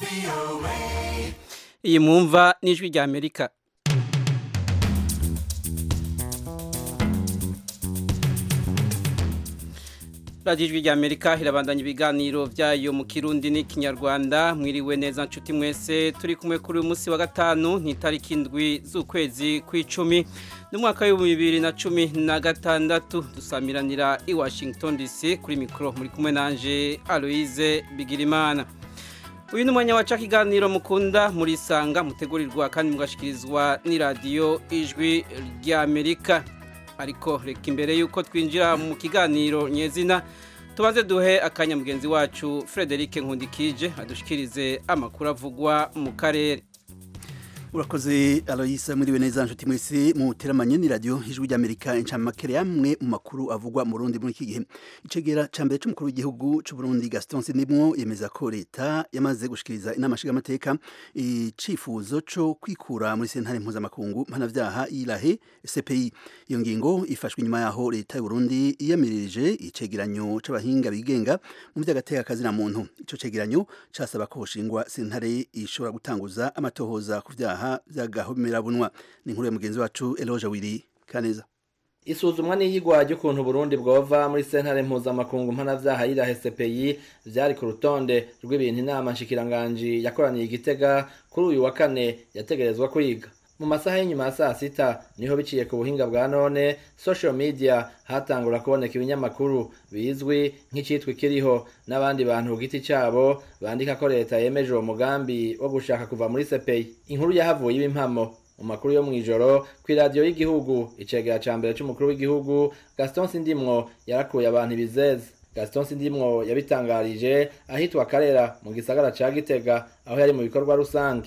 iyi mwumva n'ijwi rya amerika radiyo ijwi rya amerika irabandanya ibiganiro byayo mu kirundi n'ikinyarwanda mwiriwe neza nshuti mwese turi kumwe kuri uyu munsi wa gatanu ni itariki indwi z'ukwezi kw'icumi n'umwaka w'ibihumbi bibiri na cumi na gatandatu dusamiranira i washington dc kuri mikoro muri kumwe nanje aloise bigirimana uyu ni umwanya waca ikiganiro mukunda murisanga mutegurirwa kandi mugashikirizwa n'iradiyo ijwi rya amerika ariko reka imbere y'uko twinjira mu kiganiro nyezina tubanze duhe akanya mugenzi wacu frederic nkundikije adushikirize amakuru avugwa mu karere urakoze aloyisa muriwe neza nshuti mwese muteramanye ni radio ijwi ry'amerika incamakere yamwe mu makuru avugwa mu rundi muri iki gihe icegera ca mbere c'umukuru w'igihugu c'u Burundi Gaston Sindimwo yemeza ko leta yamaze gushikiriza inama nshingamateka icifuzo co kwikura muri sentare mpuzamakungu mpanavyaha irahe CPI iyo ngingo ifashwe inyuma yaho leta y'u Burundi yiyamirije icegeranyo c'abahinga bigenga mu vy'agateka kazina muntu ico cegeranyo casaba ko hoshingwa sentare ishobora gutanguza amatohoza ku vyaha by'agahomerabunwa ni inkuru ya mugenzi wacu Eloge Wiri Kaneza isuzumwa n'iyigwa ry'ukuntu Burundi bwova muri sentare mpuzamakungu mpanavyaha yirahe CPI vyari ku rutonde rw'ibintu inama nshikiranganji yakoraniye igitega kuri uyu wa kane yategerezwa kwiga mu masaha y'inyuma ya saa sita niho biciye ku buhinga bwa none social media hatangura kuboneka ibinyamakuru bizwi nk'icitwa ikiriho n'abandi bantu ku giti cabo bandika ko leta yemeje uwo mugambi wo gushaka kuva muri CPI inkuru yahavuye ibimpamo mu makuru yo mw'ijoro kw'iradiyo y'igihugu icegera ca mbere c'umukuru w'igihugu Gaston Sindimwo yarakuye abantu ibizeze Gaston Sindimwo yabitangarije ahitwa Karera mu gisagara ca Gitega aho yari mu bikorwa rusange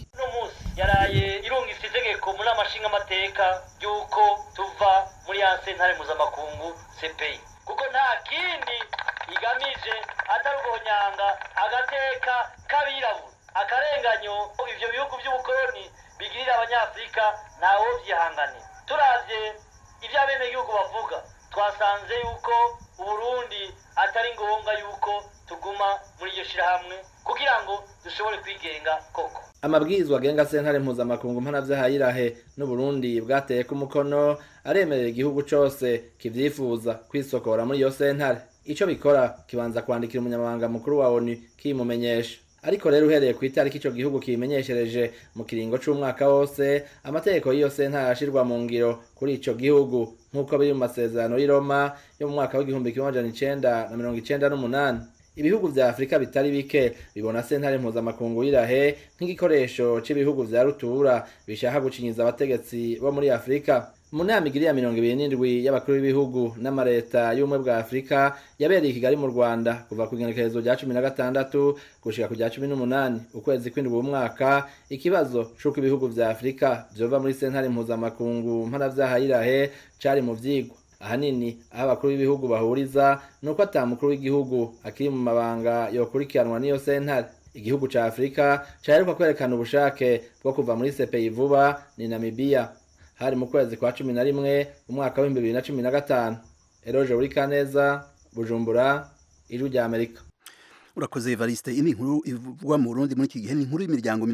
yaraye irungitse itegeko muri amashinga amateka y'uko tuva muri ya sentare mpuzamakungu CPI kuko nta kindi igamije atari uguhonyanga agateka k'abirabura akarenganyo ivyo bihugu vy'ubukoloni bigirira abanyafurika ntawo vyihanganira turavye ivyo abenegihugu bavuga twasanze yuko uburundi atari ngombwa yuko tuguma muri iryo shirahamwe kugira ngo dushobore kwigenga koko amabwirizwa agenga sentare mpuzamakungu mpanavyaha yirahe n'uburundi bwateye ku mukono aremerera igihugu cose kivyifuza kwisokora muri iyo sentare ico bikora kibanza kwandikira umunyamabanga mukuru wa onu kimumenyesha ariko rero uhereye ku itariki ico gihugu kibimenyeshereje mu kiringo c'umwaka wose amategeko y'iyo sentare arashirwa mu ngiro kuri ico gihugu nk'uko biri mu masezerano y'i Roma yo mu mwaka w'igihumbi kimwe amajana icenda na mirongo icenda n'umunani ibihugu vya afurika bitari bike bibona sentare mpuzamakungu y'irahe nk'igikoresho c'ibihugu vya rutura bishaka gucinyiza abategetsi bo muri afurika mu nama igiri ya mirongo ibiri n'indwi y'abakuru b'ibihugu n'amareta y'ubumwe bwa afurika yabereye i kigali mu rwanda kuva ku igenekerezo rya cumi na gatandatu gushika ku rya cumi n'umunani ukwezi kw'indwi umwaka ikibazo c'uko ibihugu vya afurika vyova muri sentare mpuzamakungu mpanavyaha y'irahe cari mu vyigwa ahanini aho abakuru b'ibihugu bahuriza ni uko ata mukuru w'igihugu akiri mu mabanga yokurikiranwa n'iyo sentare igihugu ca afurika caheruka kwerekana ubushake bwo kuva muri CPI vuba ni namibiya hari mu kwezi kwa cumi na rimwe umwaka w'ibihumbi bibiri na cumi na gatanu eroje uri kaneza bujumbura ijwi rya amerika urakoze Evariste ini nkuru ivugwa mu Burundi muri iki gihe ni inkuru y'imiryango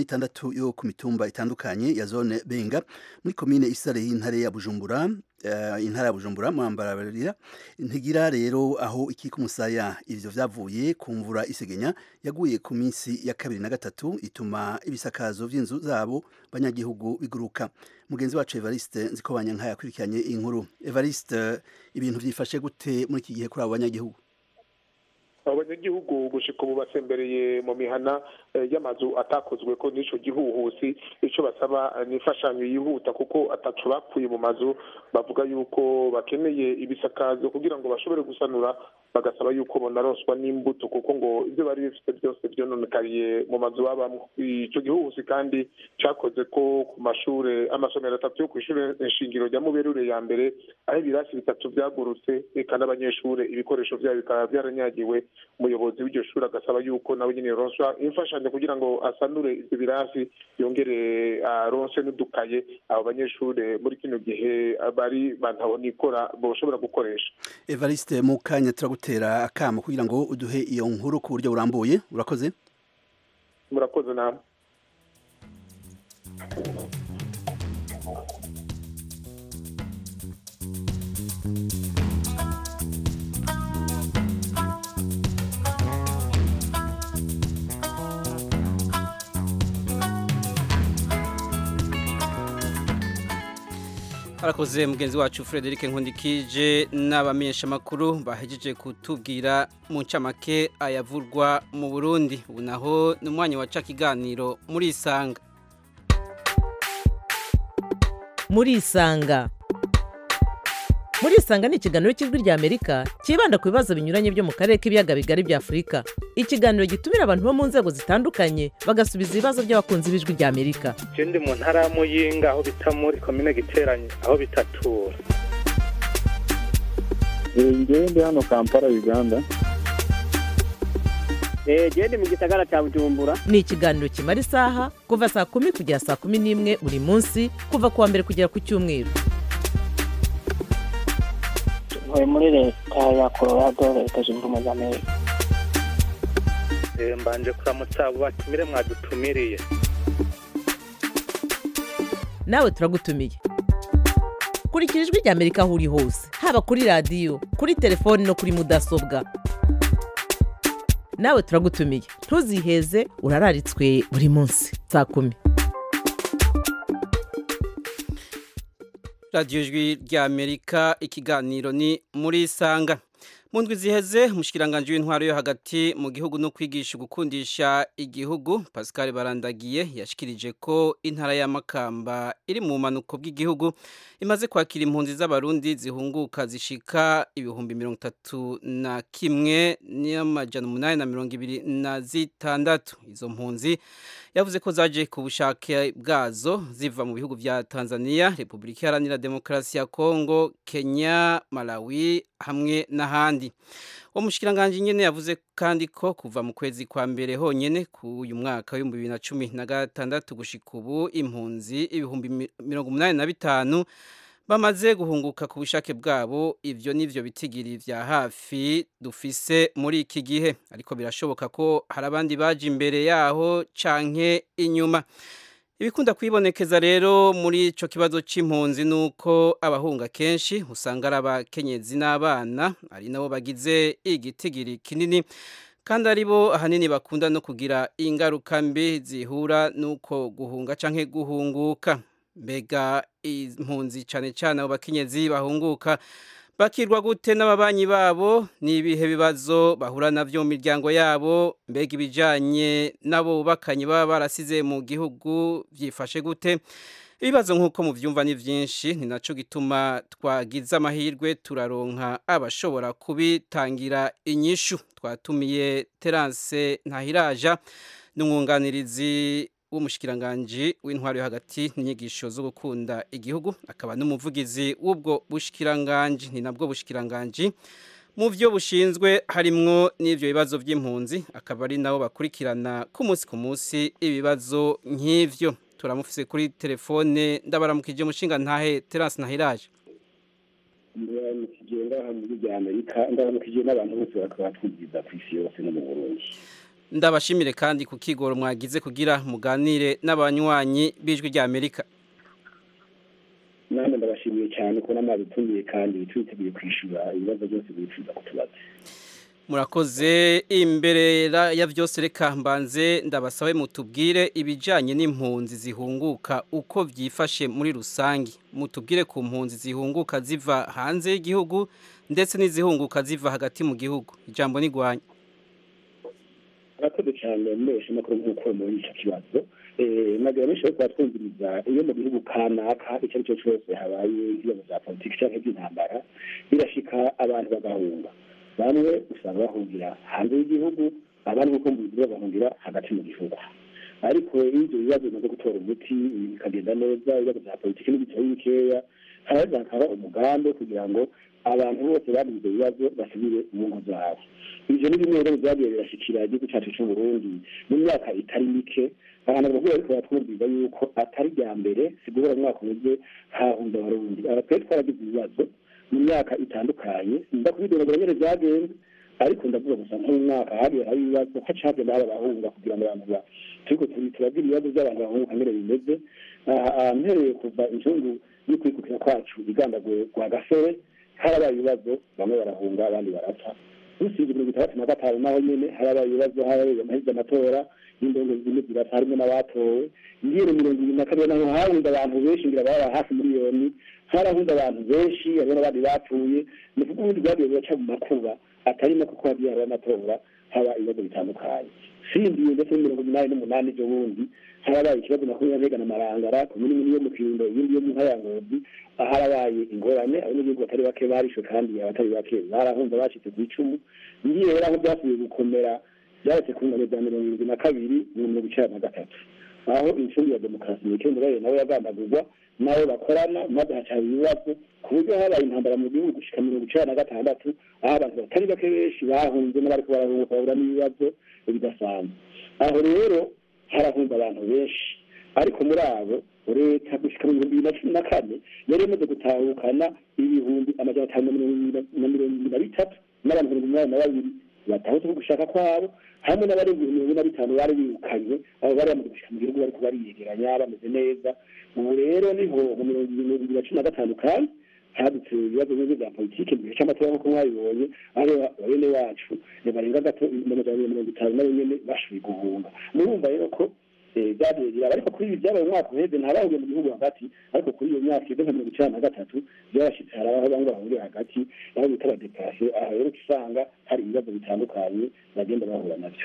36 yo ku mitumba itandukanye ya zone Benga muri commune Isare y'intare ya Bujumbura uh, intara ya Bujumbura mwambara barira ntigira rero aho iki kumusaya ivyo vyavuye ku mvura isegenya yaguye ku minsi ya kabiri na gatatu ituma ibisakazo vy'inzu zabo banyagihugu biguruka mugenzi wacu Evariste nziko banyanka yakurikiranye inkuru Evariste ibintu vyifashe gute muri iki gihe kuri abo banyagihugu abanyagihugu gushika ubu basembereye mu mihana y'amazu atakozwe ko n'ico gihuhusi ico basaba ni imfashanyo yihuta kuko ataco bakuye mu mazu bavuga yuko bakeneye ibisakazo kugira ngo bashobore gusanura bagasaba yuko bonaronswa n'imbuto kuko ngo ibyo bari bifite byose byononekariye mu mazu babamwo ico gihuhusi kandi cakoze ko ku mashure amasomero atatu yo kw'ishure nshingiro rya muberure ya mbere aho ibirasi bitatu vyagurutse eka n'abanyeshure ibikoresho vyabo bikaba vyaranyagiwe umuyobozi w'iryo shuri agasaba yuko nawe nyine yoronswa imfashanyo kugira ngo asanure ivyo birasi yongere aronse n'udukaye abo banyeshure muri kino gihe bari bantabona ikora boshobora gukoresha Evariste mu kanya turagutera akamo kugira ngo uduhe iyo nkuru ku buryo burambuye urakoze murakoze namwe Harakoze mugenzi wacu Frederic Nkundikije n'abamenyesha makuru bahejeje kutubwira mu ncamake ayavurwa mu Burundi ubu naho ni umwanya waca kiganiro muri isanga muri isanga muri isanga ni ikiganiro cy'ijwi rya amerika cyibanda ku bibazo binyuranye byo mu karere k'ibiyaga bigari bya afurika ikiganiro gitumira abantu bo mu nzego zitandukanye bagasubiza ibibazo by'abakunzi b'ijwi rya amerika je ndi mu ntara ya muyinga aho bita muri komine giteranye aho bitatura ngewe ndi hano kampala uganda genda mu gisagara cya bujumbura ni ikiganiro kimara isaha kuva saa kumi kugera saa kumi n'imwe buri munsi kuva ku wa mbere kugera ku cyumweru ntuye muri leta ya colorado leta zunze ubumwe za amerika Eh, mbanje kuramutsa abo batumire mwadutumiriye nawe turagutumiye kurikira ijwi rya amerika aho uri hose haba kuri radiyo kuri telefoni no kuri mudasobwa nawe turagutumiye ntuziheze urararitswe buri munsi saa kumi radiyo ijwi rya amerika ikiganiro ni muri isanga mu ndwi ziheze umushyikiranganje w'intwaro yo hagati mu gihugu no kwigisha gukundisha igihugu pascal barandagiye yashikirije ko intara y'amakamba iri mu bumanuko bw'igihugu imaze kwakira impunzi z'abarundi zihunguka zishika ibihumbi mirongo itatu na kimwe n'amajana umunani na mirongo ibiri na zitandatu izo mpunzi yavuze ko zaje ku bushake bwazo ziva mu bihugu vya Tanzania, Repubulika Iharanira Demokarasi ya Kongo, Kenya, Malawi hamwe n'ahandi. Uwo mushikiranganje nyene yavuze kandi ko kuva mu kwezi kwa mbere honyene ku uyu mwaka w'ibihumbi bibiri na cumi na gatandatu gushika ubu impunzi ibihumbi mi- mirongo umunani na bitanu bamaze guhunguka ku bushake bwabo ivyo nivyo bitigiri vya hafi dufise muri iki gihe ariko birashoboka ko hari abandi baje imbere yaho canke inyuma ibikunda kwibonekeza rero muri ico kibazo c'impunzi nuko abahunga kenshi usanga ari abakenyezi n'abana ari nabo bagize igitigiri kinini kandi ari bo ahanini bakunda no kugira ingaruka mbi zihura nuko guhunga canke guhunguka mbega impunzi cane cane abo bakenyezi bahunguka bakirwa gute n'ababanyi babo ni ibihe bibazo bahura navyo mu miryango yabo mbega ibijanye n'abo bubakanye baba barasize mu gihugu vyifashe gute ibibazo nk'uko muvyumva ni vyinshi ni naco gituma twagize amahirwe turaronka abashobora kubitangira inyishu twatumiye terance ntahiraja n'umwunganirizi w'umushikiranganji w'intwaro yo hagati n'inyigisho zo gukunda igihugu akaba n'umuvugizi w'ubwo bushikiranganji ni nabwo bushikiranganji mu byo bushinzwe harimwo n'ivyo bibazo vy'impunzi akaba ari nabo bakurikirana ku munsi ku munsi ibibazo nk'ivyo turamufise kuri telefone ndabaramukije mushinga ntahe Terence Nahiraje ndaramukije ngaha mu gihugu rya amerika ndaramukije n'abantu bose bakaba batwumviriza ku isi yose no mu burundi ndabashimire kandi ku kigoro mwagize kugira muganire n'abanywanyi b'ijwi rya Amerika namwe ndabashimiye cyane ko namwadutumiye kandi twiteguye kwishyura ibibazo byose bifuza kutubaza murakoze imbere ra- ya byose reka mbanze ndabasabe mutubwire ibijanye n'impunzi zihunguka uko vyifashe muri rusangi mutubwire ku mpunzi zihunguka ziva hanze y'igihugu ndetse n'izihunguka ziva hagati mu gihugu ijambo ni gwanya arakoze cyane mbeshe makuru nk'uko muri icyo kibazo Eh, nagira benshi bariko baratwumviriza iyo mu gihugu kanaka icyo ari cyo cyose habaye ibibazo bya politiki cyangwa iby'intambara birashika abantu bagahunga bamwe usanga bahungira hanze y'igihugu abandi nk'uko mbizi bagahungira hagati mu gihugu ariko iyo ibyo bibazo bimaze gutora umuti bikagenda neza ibibazo bya politiki n'ibitari bikeya haraza hakaba umugambi wo kugira ngo abantu bose bagize ibyo bibazo basubire mu ngo zabo ivyo ni bimwe rero vyagiye birashikira igihugu cacu c'uburundi mu myaka itari mike abantu bavuga ariko baratwumviza yuko atari rya mbere si guhora mu mwaka umwe hahunze abarundi aba twari twaragize ibibazo mu myaka itandukanye ndakubidonagura nyene vyagenze ariko ndavuga gusa nk'umwaka hagiye hari ibibazo haca hagenda haba abahunga kugira ngo abantu ba turiko turabwira ibibazo by'abantu bahunga ngere bimeze mpereye kuva inzungu y'ukwikukira kwacu igandaguye kwa gasore harabaye ibibazo bamwe barahunga abandi barapfa usibye mirongo itandatu na gatanu naho nyene harabaye ibibazo harabaye amahirwe amatora y'indongo zimwe zirapfa harimo n'abatowe ngire mirongo ibiri na kabiri naho hahunze abantu benshi ngira baba hafi miliyoni harahunze abantu benshi hariho n'abandi bapfuye ni kuko ubundi bwagiye buraca mu makuba atari no kuko hagiye haba amatora haba ibibazo bitandukanye sindiye ndetse mirongo umunani n'umunani ejo bundi harabaye ikibazo makumyabiri na marangara komini imwe yo mu kirundo iyindi yo mu nkayangozi harabaye ingorane abanyagihugu batari bake barishwe kandi abatari bake barahunze bacitse ku icumu ngiye rero aho byasubiye gukomera byaretse ku ngano za mirongo irindwi na kabiri mu mirongo icenda na gatatu aho incungu ya demokarasi mikenderayo nawe yagandagurwa nabo bakorana maze hacaba ibibazo ku buryo habaye intambara mu gihugu gushika mirongo icenda na gatandatu aho abantu batari bake benshi bahunze n'abariko barahunguka bahura n'ibibazo bidasanzwe aho rero harahunze abantu benshi ariko muri abo leta gushika mu bihumbi bibiri na cumi na kane yari imaze gutahukana ibihumbi amajana atanu na mirongo ibiri na bitatu n'abantu mirongo umunani na babiri batahutse ku gushaka kwabo hamwe n'abarenga ibihumbi mirongo ine na bitanu bari birukanywe abo bari bamaze gushika mu gihugu bariko bariyegeranya bameze neza ubu rero niho mu mirongo ibiri na cumi na gatanu kandi hadutse ibibazo bimwe bya politiki mu gihe cy'amatora nk'uko mwabibonye aho bene wacu barenga gato amajana mirongo itanu nabo nyene bashoboye guhunga murumva rero ko byagiye biraba ariko kuri ibi byabaye umwaka uheze ntabahuye mu gihugu hagati ariko kuri iyo myaka igeze nka mirongo icenda na gatatu byarashitse hari aho bamwe bahuriye hagati aho bita abadekarasiyo aha rero usanga hari ibibazo bitandukanye bagenda bahura navyo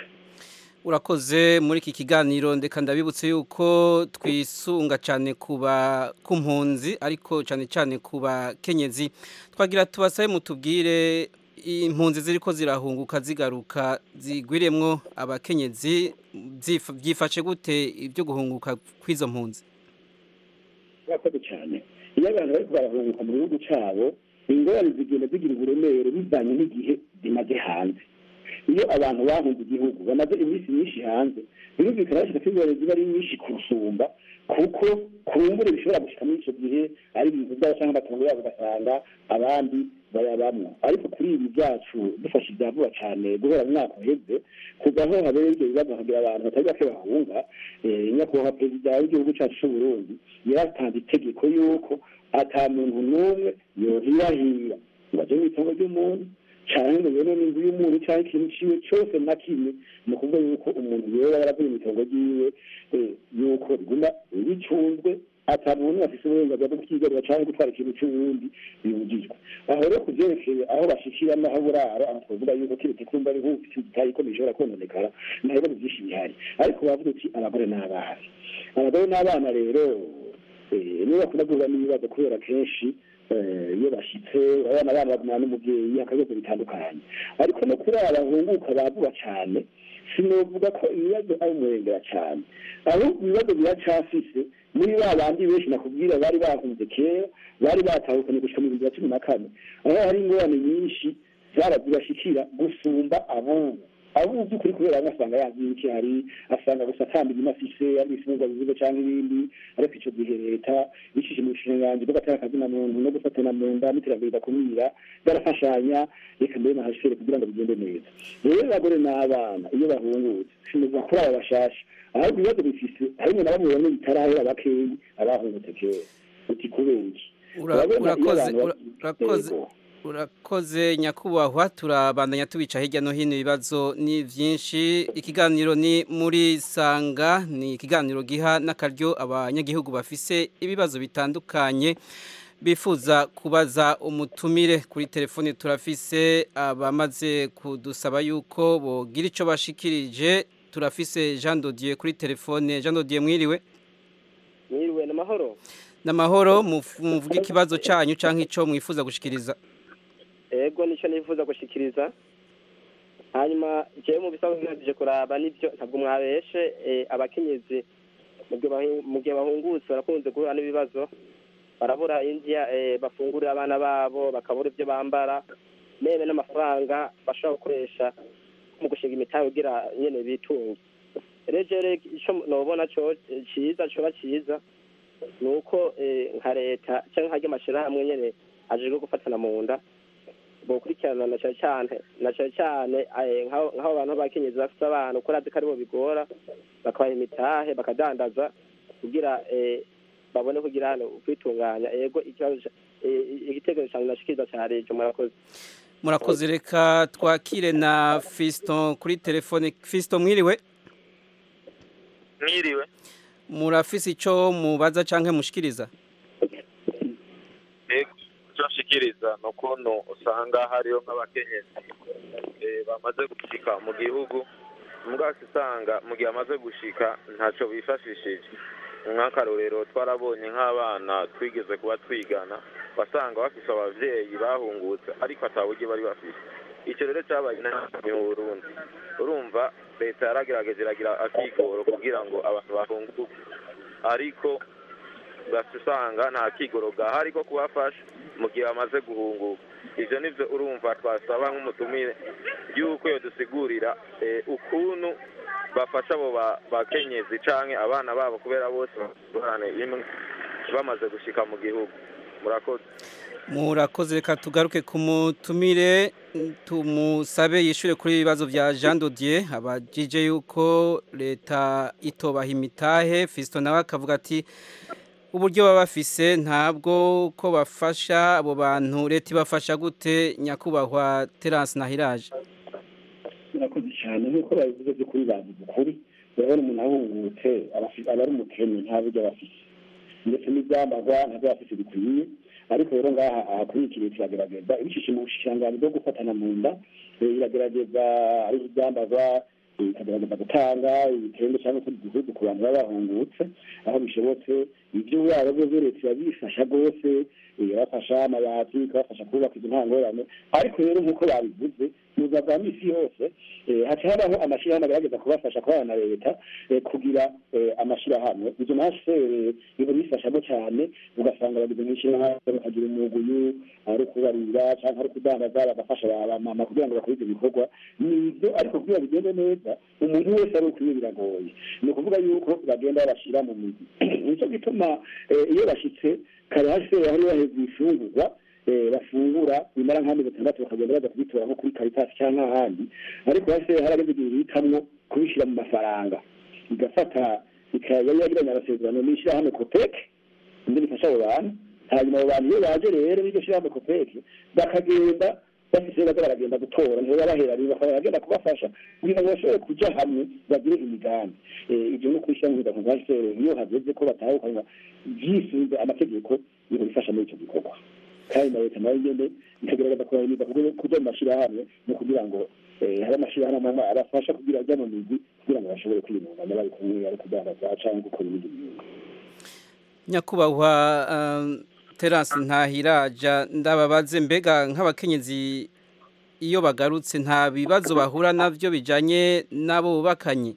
urakoze muri iki kiganiro ndeka ndabibutse yuko twisunga cyane kuba ku mpunzi ariko cyane cyane ku bakenyezi twagira tubasabe mutubwire impunzi ziri ko zirahunguka zigaruka zigwiremwo abakenyezi byifashe gute ibyo guhunguka kw'izo mpunzi urakoze cyane iyo abantu bari barahunguka mu gihugu cyabo ingorane zigenda zigira uburemere bivanye n'igihe zimaze hanze iyo abantu bahunze igihugu bamaze iminsi myinshi hanze birumvikana bashyize ko ingorane ziba ari nyinshi kurusumba kuko kumbure bishobora gushika muri icyo gihe ari ibintu byabo cyangwa amatungo yabo ugasanga abandi bayabamwo ariko kuri ibi byacu dufashe ibya vuba cyane guhera mu mwaka uheze kuva aho habera ibyo bibazo hakagira abantu batari bake bahunga nyakubahwa perezida w'igihugu cyacu cy'u burundi yaratanze itegeko y'uko ata muntu n'umwe yohirahira ngo aje mu itongo ry'umuntu cyane ngo yone n'inzu y'umuntu cyangwa ikintu ciwe cyose na kimwe ni ukuvuga yuko umuntu yoba yaravuye mu itongo ryiwe yuko riguma ricunzwe ata muntu afise uburenganzira bwo kwigarura cyangwa gutwara ikintu cy'ubundi bibujijwe aho rero ku vyerekeye aho bashikira n'aho burara aho twavuga yuko kiretse kumva ari nk'ufite igitayi ikomeye ishobora kononekara nta bibazo byinshi bihari ariko bavuga uti abagore n'abana abagore n'abana rero nibo bakunda guhura n'ibibazo kubera kenshi iyo bashyitse urabona abana bagumana n'umubyeyi akabibazo bitandukanye ariko no kuri aba bahunguka bavuga cyane sinovuga ko ibibazo ari umurengera cyane ahubwo ibibazo biracafise muri ba bandi benshi nakubwira bari bahunze kera bari batahukanye gushika mu bihumbi bya cumi na kane aho hari ingorane nyinshi zarazibashikira gusumba abubu abubu by'ukuri kubera bamwe asanga yazi iki hari asanga gusa atambira imafise ari ifungwa bivuga cyangwa ibindi ariko ico gihe leta bicishije mu bushikiranganji bwo gatera akazina muntu no gufatana mu nda n'iterambere ridakumira barafashanya reka mbere nahashere kugira ngo bigende neza rero abagore n'abana iyo bahungutse sinovuga kuri aba bashasha ahubwo ibibazo bifise harimwo na bamwe bamwe bitarahera bakeyi abahungutse kera uti kubera iki urakoze urakoze nyakubahwa turabandanya tubica hirya no hino ibibazo ni byinshi ikiganiro ni muri sanga ni ikiganiro giha n'akaryo abanyagihugu bafise ibibazo bitandukanye bifuza kubaza umutumire kuri telefone turafise abamaze kudusaba yuko bogira icyo bashikirije turafise jean dodiye kuri telefone jean dodiye mwiriwe mwiriwe ni amahoro ni amahoro muvuge ikibazo cyanyu cyangwa icyo mwifuza gushikiriza ego nicyo nifuza gushikiriza hanyuma jewe mu bisanzwe bihagije kuraba nibyo ntabwo mwabeshe abakenyezi mu gihe bahungutse barakunze guhura n'ibibazo barabura indya bafungurira abana babo bakabura ibyo bambara nebe n'amafaranga bashobora gukoresha mu gushinga imitahe kugira nyene bitunge rero icyo nobona cyiza coba cyiza ni uko nka leta cyangwa nk'ary'amashyirahamwe nyene ajejwe gufatana mu nda bokurikirana na cyane cyane na cyane cyane eh, nk'abo nk'abo bantu b'abakenyezi bafite abana uko urazi ko aribo bigora bakabaha imitahe bakadandaza kugira eh, babone kugira hano kwitunganya yego ikibazo ca- eh, igitekerezo cyane nashikiriza cya leta murakoze murakoze reka twakire na Fiston kuri telefone Fiston mwiriwe mwiriwe murafise ico mubaza canke mushikiriza ego icyo nshikiriza ni ukuntu usanga hariho nk'abakenyezi eh, bamaze gushika mu gihugu mbwasi usanga mu gihe amaze gushika ntacyo bifashishije nk'akarorero twarabonye nk'abana twigeze kuba twigana wasanga bafise abavyeyi bahungutse ariko ataburyo bari bafise icyo rero cyabaye inama mu burundi urumva leta yaragerageje iragira akigoro kugira ngo abantu bahunguke ariko ugahita usanga nta kigoro gahari ko kubafasha mu gihe bamaze guhunguka ibyo nibyo urumva twasaba nk'umutumire y'uko iyo dusigurira eh, ukuntu bafasha abo ba- bakenyezi canke abana babo kubera bose bahorane imwe bamaze gushika mu gihugu murakoze murakoze reka tugaruke ku mutumire tumusabe yishure kuri ibibazo vya Jean Dodier abajije yuko leta itobaha imitahe Fiston nawe akavuga ati uburyo baba bafise ntabwo ko bafasha abo bantu leta ibafasha gute nyakubahwa Terence Nahiraje murakoze cyane nk'uko babivuze by'ukuri bavuze ukuri urabona umuntu ahungutse aba afi- aba ari umukene nta buryo aba afise ndetse n'ibyambarwa ntabyo aba afise bikwiye ariko rero ngaha aha kuri iki leta iragerageza ibishyize mu bushikiranganji bwo gufatana mu nda eh, iragerageza ari ibyambarwa eh, ikagerageza gutanga ibitenge cyangwa se igihugu ku bantu baba bahungutse aho bishobotse ibyo yaba byo leta irabifasha rwose eh, irabafasha amabati ikabafasha kubaka izo ntangorane ariko rero nk'uko babivuze mu buzima bwa misi yose eh, haca habaho amashyirahamwe agerageza kubafasha kubana na leta eh, kugira eh, amashyirahamwe izo mashere biba bifashamo cyane ugasanga bagize nk'ishyirahamwe bakagira umuguyu ari ukubarira cyangwa ari ukudandaza bagafasha abamama kugira ngo bakore ibyo bikorwa nibyo ariko kugira bigende neza umuntu wese ari ukwiye biragoye ni ukuvuga yuko bagenda babashyira mu migi nicyo gituma eh, iyo bashyitse kare hasi hari baheze ibifungurwa eh, bafungura bimara nk'amezi atandatu bakagenda baza kubitora nko kuri karitasi cyangwa ahandi ariko hasi harageze igihe bihitamwo kubishyira mu mafaranga igafata ikaba yagiranye amasezerano n'ishyirahamwe kopeke indi rifasha abo bantu hanyuma abo bantu iyo baje rero n'iryo shyirahamwe kopeke bakagenda bafise baza baragenda gutora niho babahera rero bakaba baragenda kubafasha kugira ngo bashobore kuja hamwe bagire imigambi Eh, ibyo no kwishyira mu biganza bya sere iyo hageze ko batahukanywa byisunze amategeko biba bifasha muri icyo gikorwa kandi na leta nayo nyene ikagerageza kubahiriza kuja mu mashyirahamwe no kugira ngo eh, habe amashyirahamwe amwe abafasha kugira ajya mu migwi kugira ngo bashobore kwiyungunganya bari kumwe ari kudandaza canke gukora ibindi bintu nyakubahwa um, Terence Ntahiraja ndababaze mbega nk'abakenyezi iyo bagarutse nta bibazo bahura navyo bijanye n'abo bubakanye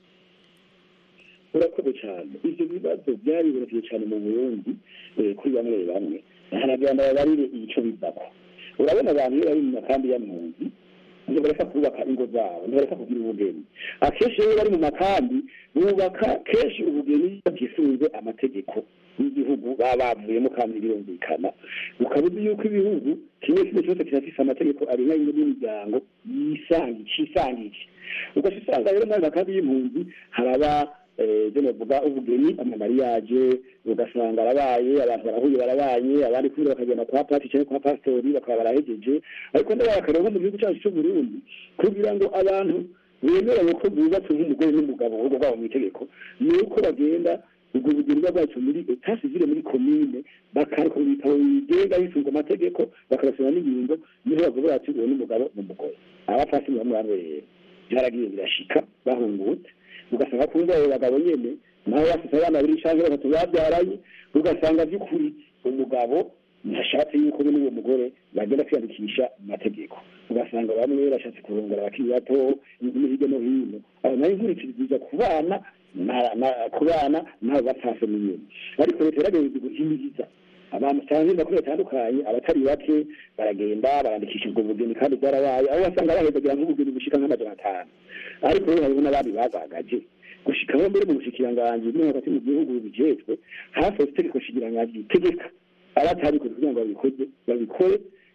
urakoze cyane ivyo bibazo byaribonekeye cyane mu burundi eh, kuri bamwe bamwe hanagira ngo babarire ico bivako urabona abantu iyo bari mu makambi y'ampunzi ntibareka kubaka ingo zabo ntibareka kugira ubugeni akenshi iyo bari mu makambi bubaka kenshi ubugeni batisunze amategeko y'igihugu baba bavuyemo kandi birumvikana ukaba uzi yuko ibihugu kimwe kimwe cyose kirafise amategeko arenga ingo n'imiryango yisangi cisangije ugaca usanga rero muri ayo makambi y'impunzi haraba ibyo navuga ubugeni amamariyaje ugasanga arabaye abantu barahuye barabaye abandi kubera bakagenda kwa pati cyangwa kwa pasitori bakaba barahegeje ariko ndabakareba nko mu gihugu cyacu cy'u Burundi kugira ngo abantu bemeranye ko bubatse nk'umugore n'umugabo ahubwo bwabo mu itegeko ni uko bagenda ubwo bugeni bwacu muri etat civile muri komine bakareka mu bitabo bigenga bisunze amategeko bakarasoma n'ingingo niho bavuga bati uwo n'umugabo n'umugore abapasi bamwe bamwe rero byaragiye birashika bahungutse ugasanga kumva abo bagabo nyene nawe bafite abana babiri canke batatu babyaranye ugasanga by'ukuri umugabo ntashatse yuko be n'uwo mugore bagenda kwiyandikisha mu mategeko ugasanga bamwe bashatse kurongora abakiri bato hirya no hino aho nayo inkurikiriza ku bana ku bana nabo batase n'inyuma ariko leta yaragerageza guhimiriza abantu cyangwa makuru batandukanye abatari bake baragenda barandikisha ubwo bugeni kandi bwarabaye aho wasanga bahezagira nk'ubugeni bushika nk'amajana atanu ariko rero hariho n'abandi bagagaje gushikaho mbere mu bushikiranganji no hagati mu gihugu bijejwe hafi itegeko shikiranganji ritegeka abatabikoze kugira ngo babikoze babikore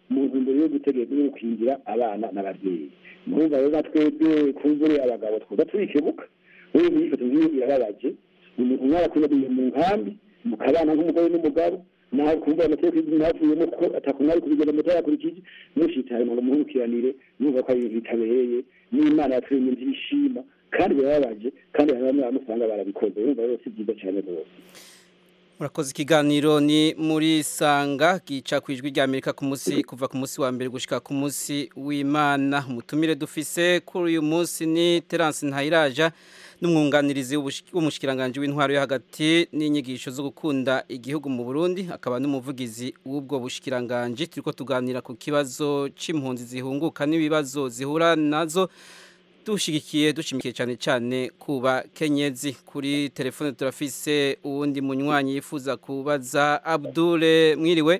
mu ntumbero yo gutegeka no gukingira abana n'ababyeyi murumva rero natwebwe kumvure abagabo twoza turikebuka wewe myifoto nk'iyo irababaje umuntu umwe arakubabiye mu nkambi mukabana nk'umugore n'umugabo nawe kumva amategeko y'igihugu ntavuyemo kuko atakumwari kubigenda mu yakurikije mushitare ngo muhurukiranire numva ko ari ibintu bitabereye n'imana yaturemye ntishima kandi birababaje kandi hari bamwe bamusanga barabikoze urumva rero si byiza cyane rwose murakoze ikiganiro ni muri sanga gica ku ijwi ry'amerika ku munsi kuva ku munsi wa mbere gushika ku munsi w'imana umutumire dufise kuri uyu munsi ni terance ntayiraja n'umwunganirizi w'umushikiranganji w'intwaro yo hagati n'inyigisho zo gukunda igihugu mu burundi akaba n'umuvugizi w'ubwo bushikiranganji turiko tuganira ku kibazo c'impunzi zihunguka n'ibibazo zihura nazo dushigikiye dushimikiye cyane cyane kuba kenyezi kuri telefone turafise uwundi munywanyi yifuza kubaza Abdule mwiriwe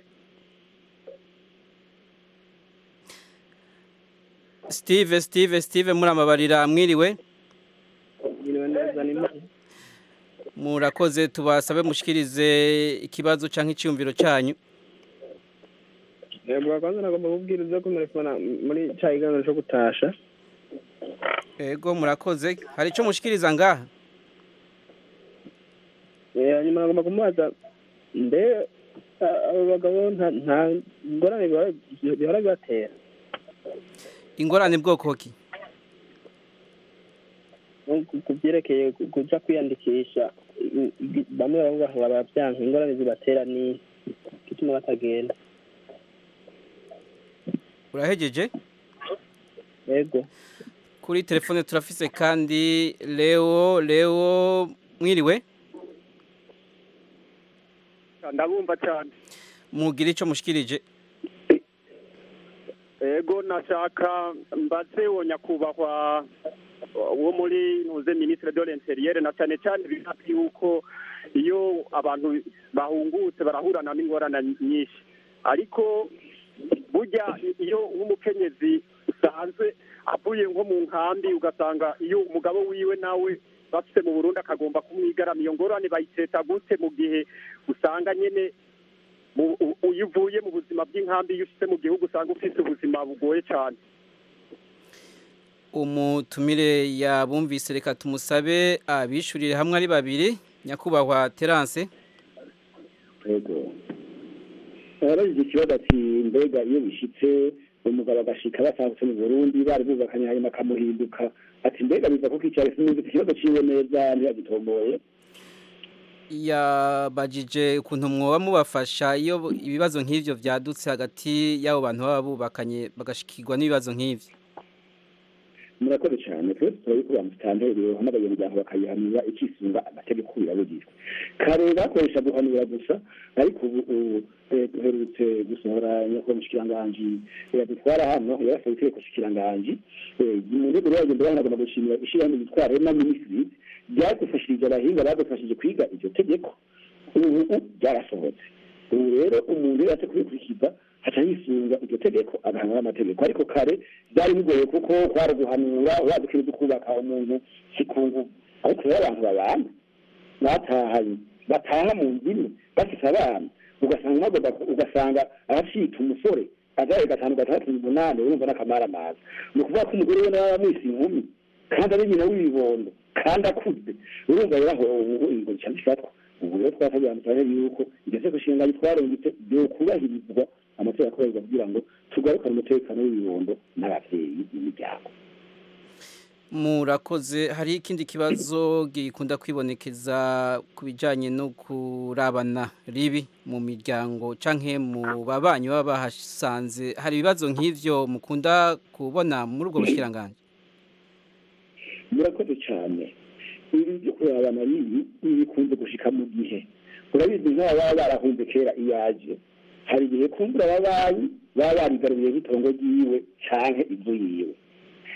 Steve Steve Steve muramabarira mwiriwe murakoze tubasabe mushikirize ikibazo canke iciyumviro cyanyu murakoze nagomba kubwira ibyo kumerefona muri cya kiganiro cyo gutasha Ego murakoze hari icyo mushikiriza ngaha hanyuma nagomba kumubaza mbe abo bagabo nta ngorane bihora bibatera ingorane bwoko ki ku byerekeye kujya kwiyandikisha bamwe baravuga ngo barabyanka ingorane zibatera ni gituma batagenda urahegeje yego kuri telefone turafise kandi leo leo mwiriwe ndabumva cyane mugira icyo mushikirije ego nashaka mbaze wo nyakubahwa wo muri ntuze ministre de l'interieur na cyane cyane bihafi yuko iyo abantu bahungutse barahurana n'ingorane nyinshi ariko burya iyo nk'umukenyezi usanzwe avuye nko mu nkambi ugasanga iyo umugabo wiwe nawe bafite mu burundi akagomba kumwigarama iyo ngorane bayiteta gute mu gihe usanga nyine iyo uvuye mu buzima bw'inkambi iyo ushyitse mu gihugu usanga ufite ubuzima bugoye cyane umutumire yabumvise reka tumusabe abishyurire hamwe ari babiri nyakubahwa terance yego arabagize ikibazo ati mbega iyo bishyitse umugabo agashika basangutse mu burundi bari bubakanye hanyuma akamuhinduka ati mbega biva kuko icyaro sinzi ikibazo ciwe neza ntiyagitomboye yabajije ukuntu mwoba mubafasha iyo ibibazo nk'ivyo vyadutse hagati y'abo bantu baba bubakanye bagashikirwa n'ibibazo nk'ivyo murakoze cyane twese turabiko bamutanterero n'abanyamuryango bakayihanura ikisunga amategeko birabujijwe kare bakoresha guhanura gusa ariko ubu duherutse gusohora nyakubahwa mushikiranganji yadutwara hano yarasaba itegeko shikiranganji mu rwego rwayo mbere hanagomba gushimira ishyirahamwe ryitwa rema minisitiri ryadufashirije abahinga badufashije kwiga iryo tegeko ubu ryarasohotse ubu rero umuntu iyo yaje kubikurikiza haca yisunga iryo tegeko agahanwa n'amategeko ariko kare byari bigoye kuko kwari guhanura wadukira kubaka umuntu si ku nguvu ariko rero abantu babana batahanye bataha mu nzu imwe bafite abana ugasanga ugasanga aracika umusore azaye gatanu gatandatu umunani urumva n'akamaramaza ni ukuvuga ko umugore we nawe amwise inkumi kandi ari nyina w'ibibondo kandi akuze urumva rero aho ubu ingo cyane ifatwa ubu rero twasabye amusabe yuko iryo teko nshinga twarungitse byokubahirizwa amategeko akorerwa kugira ngo tugarukane umutekano w'ibibondo n'ababyeyi n'imiryango murakoze hari ikindi kibazo gikunda kwibonekeza ku bijyanye no kurabana ribi mu miryango cyangwa mu babanyi baba bahasanze hari ibibazo nk'ibyo mukunda kubona muri ubwo bushyiranganje murakoze cyane ibi byo kurabana ribi bikunze gushika mu gihe urabizi nk'aba baba barahunze kera iyaje hari igihe kumbura ababanyi baba barigaruye nk'itongo ryiwe cyangwa inzu yiwe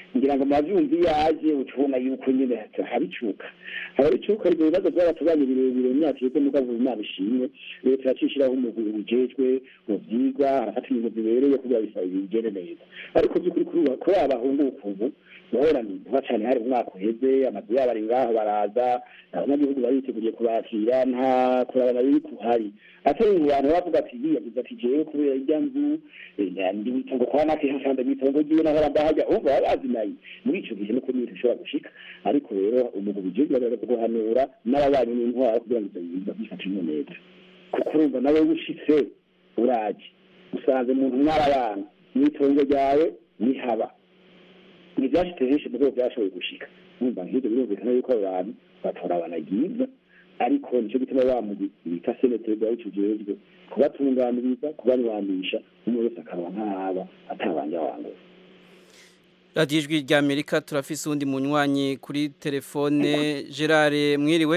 ngira ngo mavyumvi yaje ucubona yuko nyene habicuka harabicuka ibyo bibazo by'abaturage birebire mu myaka yose mugabo imana ishimwe leta yacishiraho umugwi ujejwe mu vyigwa harafata ibintu bibereye kugira bisaba bigende neza ariko by'ukuri kuri abahunguka ubu urabona ni vuba cane hari umwaka uheze amazu yabo ari ngaho baraza abanyagihugu bariteguriye kubakira nta kurabana biri kuhari atari mu bantu bavuga ati yiyagize ati jewe kubera irya nzu ndi witongo kwa nake nsanze mwitongo ryiwe nahora ndahajya umva baba bazinaye muri ico gihe nuko n'ibintu bishobora gushika ariko rero umugabo ujejwe baraza guhanura n'ababanyi n'intwara kugira ngo ivyo bintu byifatemo neza kuko urumva nawe ushitse uraje usanze umuntu mwarabana mwitongo ryawe nihaba ntibyashitse henshi mu rwego byashoboye gushika numva nk'ibyo birumvikana yuko abo bantu batora abanagiza ariko nicyo gituma wa mugwi bita seneteri bwa w'ico ujejwe kubatunganiriza kubanwanisha umwe wese akaba nk'aba atabanje wangura radiyo ijwi rya amerika turafise uwundi munywanyi kuri telefone gerard mwiriwe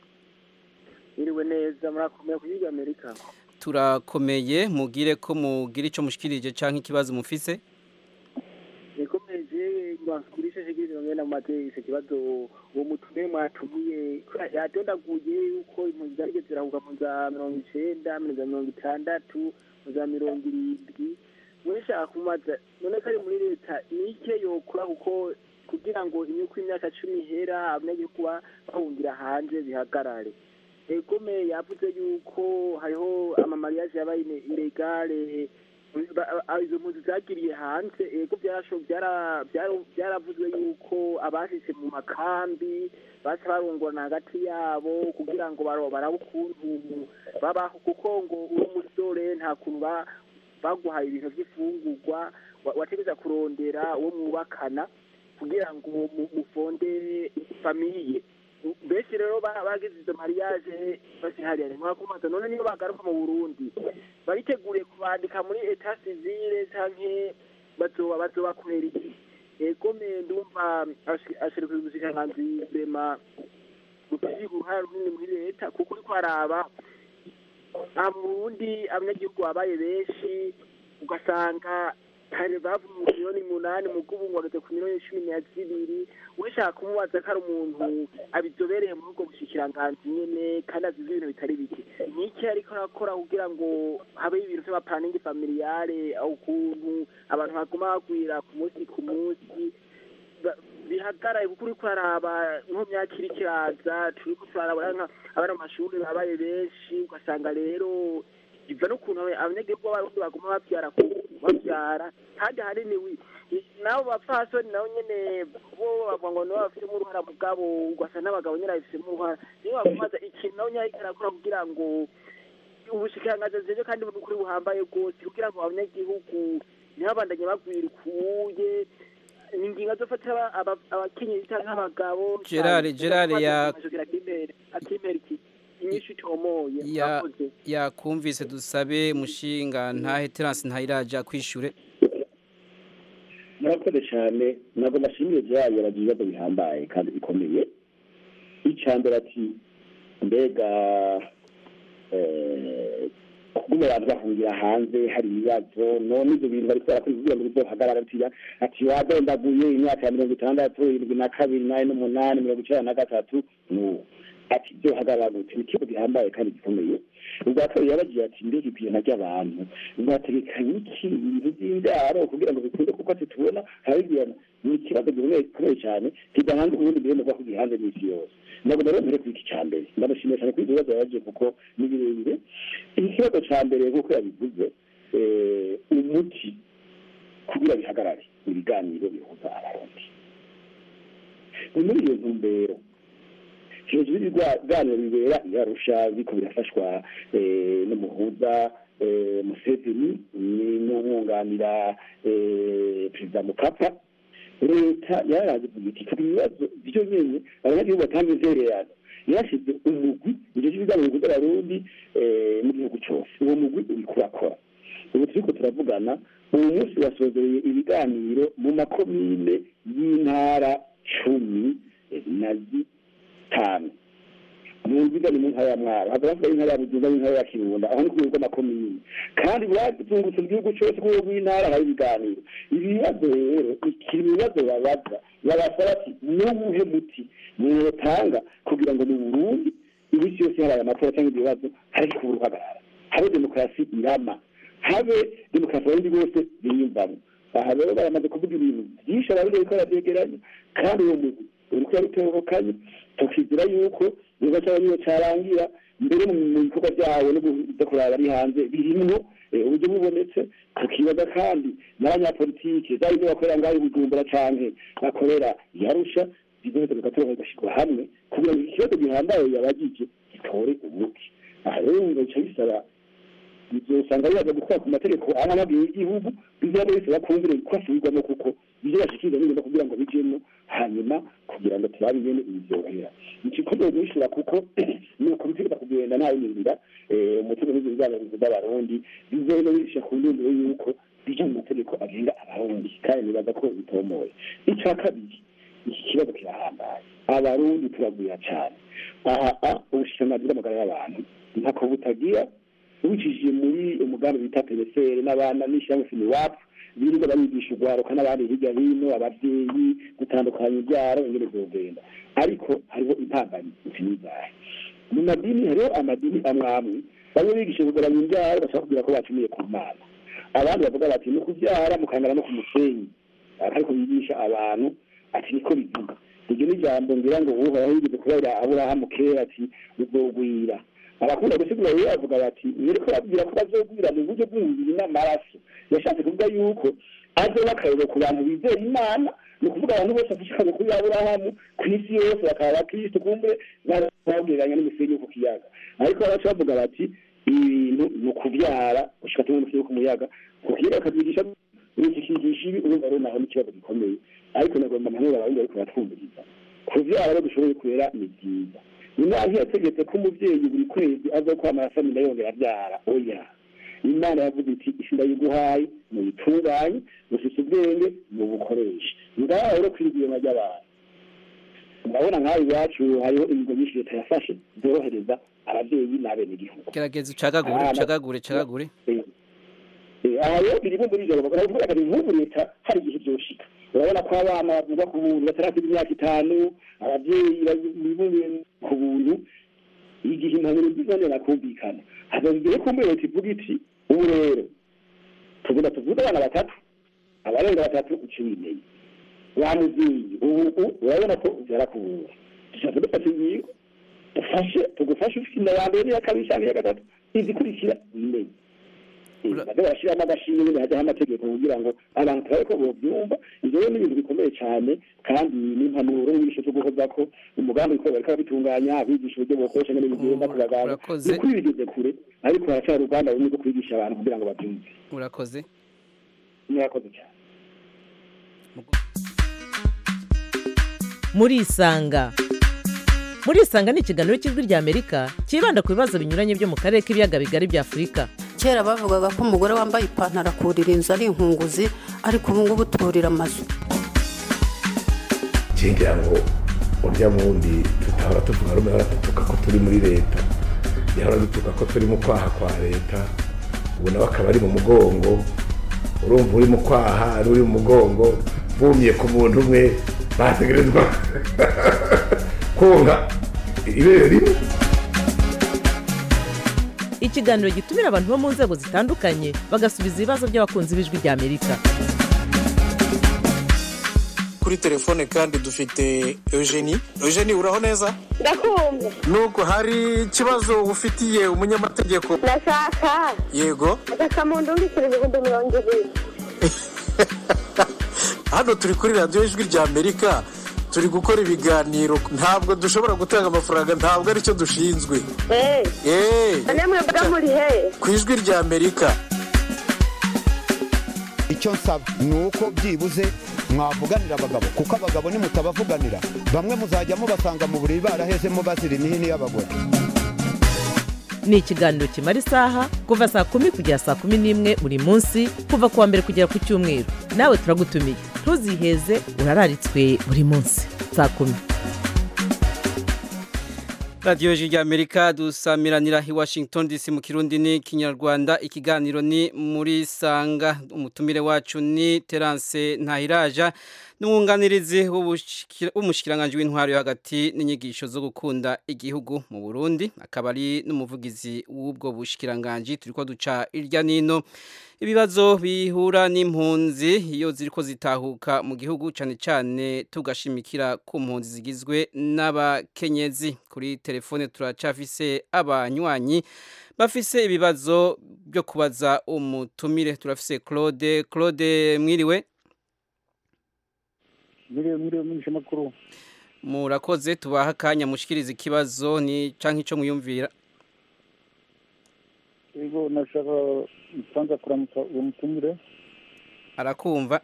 mwiriwe neza murakomeye ku ijwi rya amerika turakomeye mugire ko mugira icyo mushikirije cyangwa ikibazo mufise nikomeje ngwakurisha shikiri ngena mu mateka kibazo uwo mutume mwatumiye yatondaguye yuko impunzi zarige zirahuka mu za mirongo icenda mu za mirongo itandatu mu za mirongo irindwi weshaka kumaza none ko ari muri leta nike yokora kuko kugira ngo imyuko imyaka cumi ihera abanyagihugu bahungira hanze bihagarare egome yavuze yuko hariho amamariyaje yabaye ilegale izo mpunzi zagiriye hanze ego byaravuzwe yuko abashitse mu makambi baca barongorana hagati yabo kugira ngo barabe ukuntu babaho kuko ngo uri umusore nta kuntu baguhaye ibintu by'ifungurwa wategeza kurondera uwo mwubakana kugira ngo mufonde famiye benshi rero bagize izo mariage basihariye mwakumaza none niyo bagaruka mu Burundi bariteguriye kubandika muri etat civile canke bazoba bazobakorera iki ego me ndumva ashirika ubushikiranganzi bema bufise uruhare runini muri leta kuko uriko araba aha mu Burundi abanyagihugu babaye benshi ugasanga kare bavuye mu miliyoni umunani mu bw'ubu ngoreze ku miliyoni cumi na zibiri wishaka kumubaza ko ari umuntu abizobereye muri ubwo bushikiranganzi nyene kandi azi ibintu bitari bike niki ariko arakora kugira ngo habeho ibintu vy'amaplaningi familiyare ukuntu abantu baguma bagwira ku munsi ku munsi bihagaraye kuko uriko araba nko myaka iri kiraza turiko turarabona abana mu mashuri babaye benshi ugasanga rero biva n'ukuntu abanyagihugu b'abarundi baguma bavyara bavyara kandi ahanini nabo bapfasoni nabo nyene bo bavuga ngo nibo bafitemo uruhara mugabo ugasanga n'abagabo nyene babifitemo uruhara niyo bakumaza ikintu nabo nyene ariko arakora kugira ngo ubushikiranganji jeje kandi n'ukuri buhambaye rwose kugira ngo abanyagihugu ntibabandanye bagwira ukuye ingingo zofatira abakenyezi canke abagabo gerard gerard ya akimera iki inyinshi itomoye ya yakumvise dusabe mushinga ntahe terance ntayiraja kwishure murakoze cyane ntabwo nashimiye byayo bagira ibibazo bihambaye kandi bikomeye icambere ati mbega kuguma abantu bahungira hanze hari ibibazo none ibyo bintu bari kubera kugira ngo bizohagarara ati ati wadondaguye imyaka ya mirongo itandatu irindwi na kabiri nane n'umunani mirongo icenda na gatatu n'ubu ati byo hagarara gute ni ikibazo gihambaye kandi gikomeye ubwa kabiri yabagiye ati mbega ibintu ry'abantu mwategekanye iki ibintu by'indaro kugira ngo bikunde kuko titubona harabigirana ni ikibazo gikomeye cyane kidahanga ubundi mbere nuko kugira hanze n'isi yose ntabwo rero mbere kuri iki cya mbere ndamushimiye cyane kuri ibyo bibazo yabagiye kuko ni birebire iki kibazo cya mbere nk'uko yabivuze umuti kugira bihagarare ibiganiro bihuza abarundi ni muri iyo ntumbero hejuru y'ibiganiro bibera yarusha biko birafashwa n'umuhuza museveni n'umwunganira perezida mukapa leta yaraje kugira iti kuba ibibazo byo nyene abanyagihugu batanga intererano yashize umugwi ivyo vy'ibiganiro bihuza abarundi mu gihugu cose uwo mugwi uriko urakora ubu turiko turavugana uyu munsi wasozereye ibiganiro mu makomine y'intara cumi na zitanu mu nziga ni mu ntara ya mwaro hava bavuga intara ya bujumbura n'intara ya kirundo aho ni ku rwego rw'amakomini kandi bazungutse mu gihugu cyose ku rwego rw'intara hari ibiganiro ibi bibazo rero ikiri mu bibazo babaza babasaba ati n'uwuhe muti mwotanga kugira ngo mu burundi iminsi yose habaye amatora cyangwa ibyo bibazo hareke kubura uhagarara habe demokarasi irama habe demokarasi abarundi bose biyumvamo aha rero baramaze kuvuga ibintu byinshi abarundi bariko barabyegeranya kandi uwo mugwi uriko yarutehukanye tukizira yuko niba cyaba niyo cyarangira mbere mu bikorwa byawo no kuza kuraba ari hanze birimwo uburyo bubonetse tukibaza kandi n'abanyapolitike zari ibyo bakorera ngaho i bujumbura canke bakorera yarusha bizoheza bigatora bigashyirwa hamwe kugira ngo ikibazo gihambaye yabagije gitore umuti aha rero ngo bica bisaba bizosanga bibaza gukora ku mategeko amwe y'igihugu bizaba bisaba kumvira ko asubirwamo kuko ibyo bashikiriza n'ibintu kugira ngo bijemo hanyuma kugira ngo turabe ingene ibi byorohera ikikomeye guhishura kuko ni ukubitegeka kugenda nta yinzira umutima w'ibyo bizabarinzi by'abarundi bizoheza bisha ku ndunduro y'uko bija mu mategeko agenga abarundi kandi nibaza ko bitomoye icya kabiri iki kibazo kirahambaye abarundi turagwira cyane aha ubushikiranganji bw'amagara y'abantu ntako butagira ubicishije muri umugambi bita peresere n'abana n'ishyirahamwe finiwapu birirwa barigisha urwaruka n'abandi hirya hino ababyeyi gutandukanya ibyaro ingene zogenda ariko hariho intambamyi nzizahe mu madini hariho amadini amwe amwe bamwe bigisha kugabanya imbyaro bashaka kugira ko bacumuye ku mana abandi bavuga bati no kubyara mukangana no ku musenyi ariko bigisha abantu ati niko bivuga iryo ni ijambo ngira ngo uhoraho yigeze kubera aburahamu kera ati uzogwira abakunda gusigura rero bavuga bati yereko babwira ko bazogwira mu buryo bw'umubiri n'amaraso yashatse kuvuga yuko azoba akarero ku bantu bizera imana ni ukuvuga abantu bose bashishikaje kuri aburahamu ku isi yose bakaba abakristo kumbe babwiranya n'umusenyi wo ku kiyaga ariko babaca bavuga bati ibintu ni ukubyara gushika tumwe umusenyi wo ku muyaga ku kiyaga bakabyigisha bikikigisha ibi urumva rero naho n'ikibazo gikomeye ariko nagomba amahoro abarundi ariko baratwumviriza kuvyara rero dushoboye kwera ni byiza imana yategetse ko umubyeyi buri kwezi aza kwamara asamina yongera abyara oya imana yavuze iti isi ndayiguhaye muyitunganye mufise ubwenge mubukoreshe ngaho rero kwirigiyema ry'abantu ndabona nk'aho iwacu hariho ibigo byinshi leta yafashe byorohereza ababyeyi n'abenegihugu gerageza ucagagure ucagagure ucagagure aha rero birimo muri ijoro baravuga ati nk'ubu leta hari igihe byoshika urabona ko abana bavuga ku buntu batarakuza imyaka itanu ababyeyi bibumbiye ku buntu igihe impanuro zizonera kumvikana hageze igihe kumbe leta ivuga iti ubu rero tugenda tuvuze abana batatu abarenga batatu uca ibimenye wa mubyeyi ubu urabona ko byarakubura dushaka dufata ingingo dufashe tugufashe ufite inda ya mbere n'iya kabiri cyangwa iya gatatu izikurikira wimenye baze barashyiramo agashimwe nyine hajyaho amategeko kugira ngo abantu turabe ko bobyumva ibyo rero ni ibintu bikomeye cyane kandi n'impanuro n'inyigisho zo guhoza ko umugambi wiko bariko babitunganya abigisha uburyo bokoresha ngene bigenda ku baganga ni ukuri bigeze kure ariko haracyari uruganda rumwe rwo kwigisha abantu kugira ngo babyumve urakoze murakoze cyane murisanga murisanga ni ikiganiro cy'ijwi ry'amerika cyibanda ku bibazo binyuranye byo mu karere k'ibiyaga bigari bya afurika kera bavugaga ko umugore wambaye ipantaro akurira inzu ari inkunguzi ariko ubu ngubu turira amazu ngira ngo urya wundi tutahora tuvuga rumwe ahora dutuka ko turi muri leta yahora dutuka ko turi mu kwaha kwa leta ubu nawe akaba ari mu mugongo urumva uri mu kwaha ari uri mu mugongo bumye ku muntu umwe bategerezwa konga ibere rimwe ikiganiro gitumira abantu bo mu nzego zitandukanye bagasubiza ibibazo by'abakunzi b'ijwi ry'amerika kuri telefone kandi dufite eugenie eugenie uraho neza ndakumva nubwo hari ikibazo ufitiye umunyamategeko ndashaka yego agakamunda undikira ibihumbi mirongo ibiri hano turi kuri radiyo ijwi ry'amerika turi gukora ibiganiro ntabwo dushobora gutanga amafaranga ntabwo aricyo dushinzwe eee namwe mvuga muri he ku ijwi ry'amerika icyo nsaba ni uko byibuze mwavuganira abagabo kuko abagabo nimutabavuganira bamwe muzajya mubasanga mu buriri barahezemo bazira imihini y'abagore ni ikiganiro kimara isaha kuva saa kumi kugera saa kumi n'imwe buri munsi kuva ku wa mbere kugera ku cyumweru nawe turagutumiye ntuziheze urararitswe buri munsi saa kumi radiyo rya amerika dusamiranira i washington dc mu kirundi ni kinyarwanda ikiganiro ni muri sanga umutumire wacu ni terance ntahiraja n'umwunganirizi w'umushyikiranganje w'intwaro yo hagati n'inyigisho zo gukunda igihugu mu burundi akaba ari n'umuvugizi w'ubwo bushyikiranganje turi ko duca irya nino ibibazo bihura n'impunzi iyo ziri ko zitahuka mu gihugu cyane cyane tugashimikira ku mpunzi zigizwe n'abakenyezi kuri telefone turacafise abanywanyi bafise ibibazo byo kubaza umutumire turafise claude claude mwiriwe mwiriwe mwiriwe mwishe makuru murakoze tubaha akanya mushikiriza ikibazo ni canke ico mwiyumvira ego nashaka kwanza kuramutsa uwo mutumire arakumva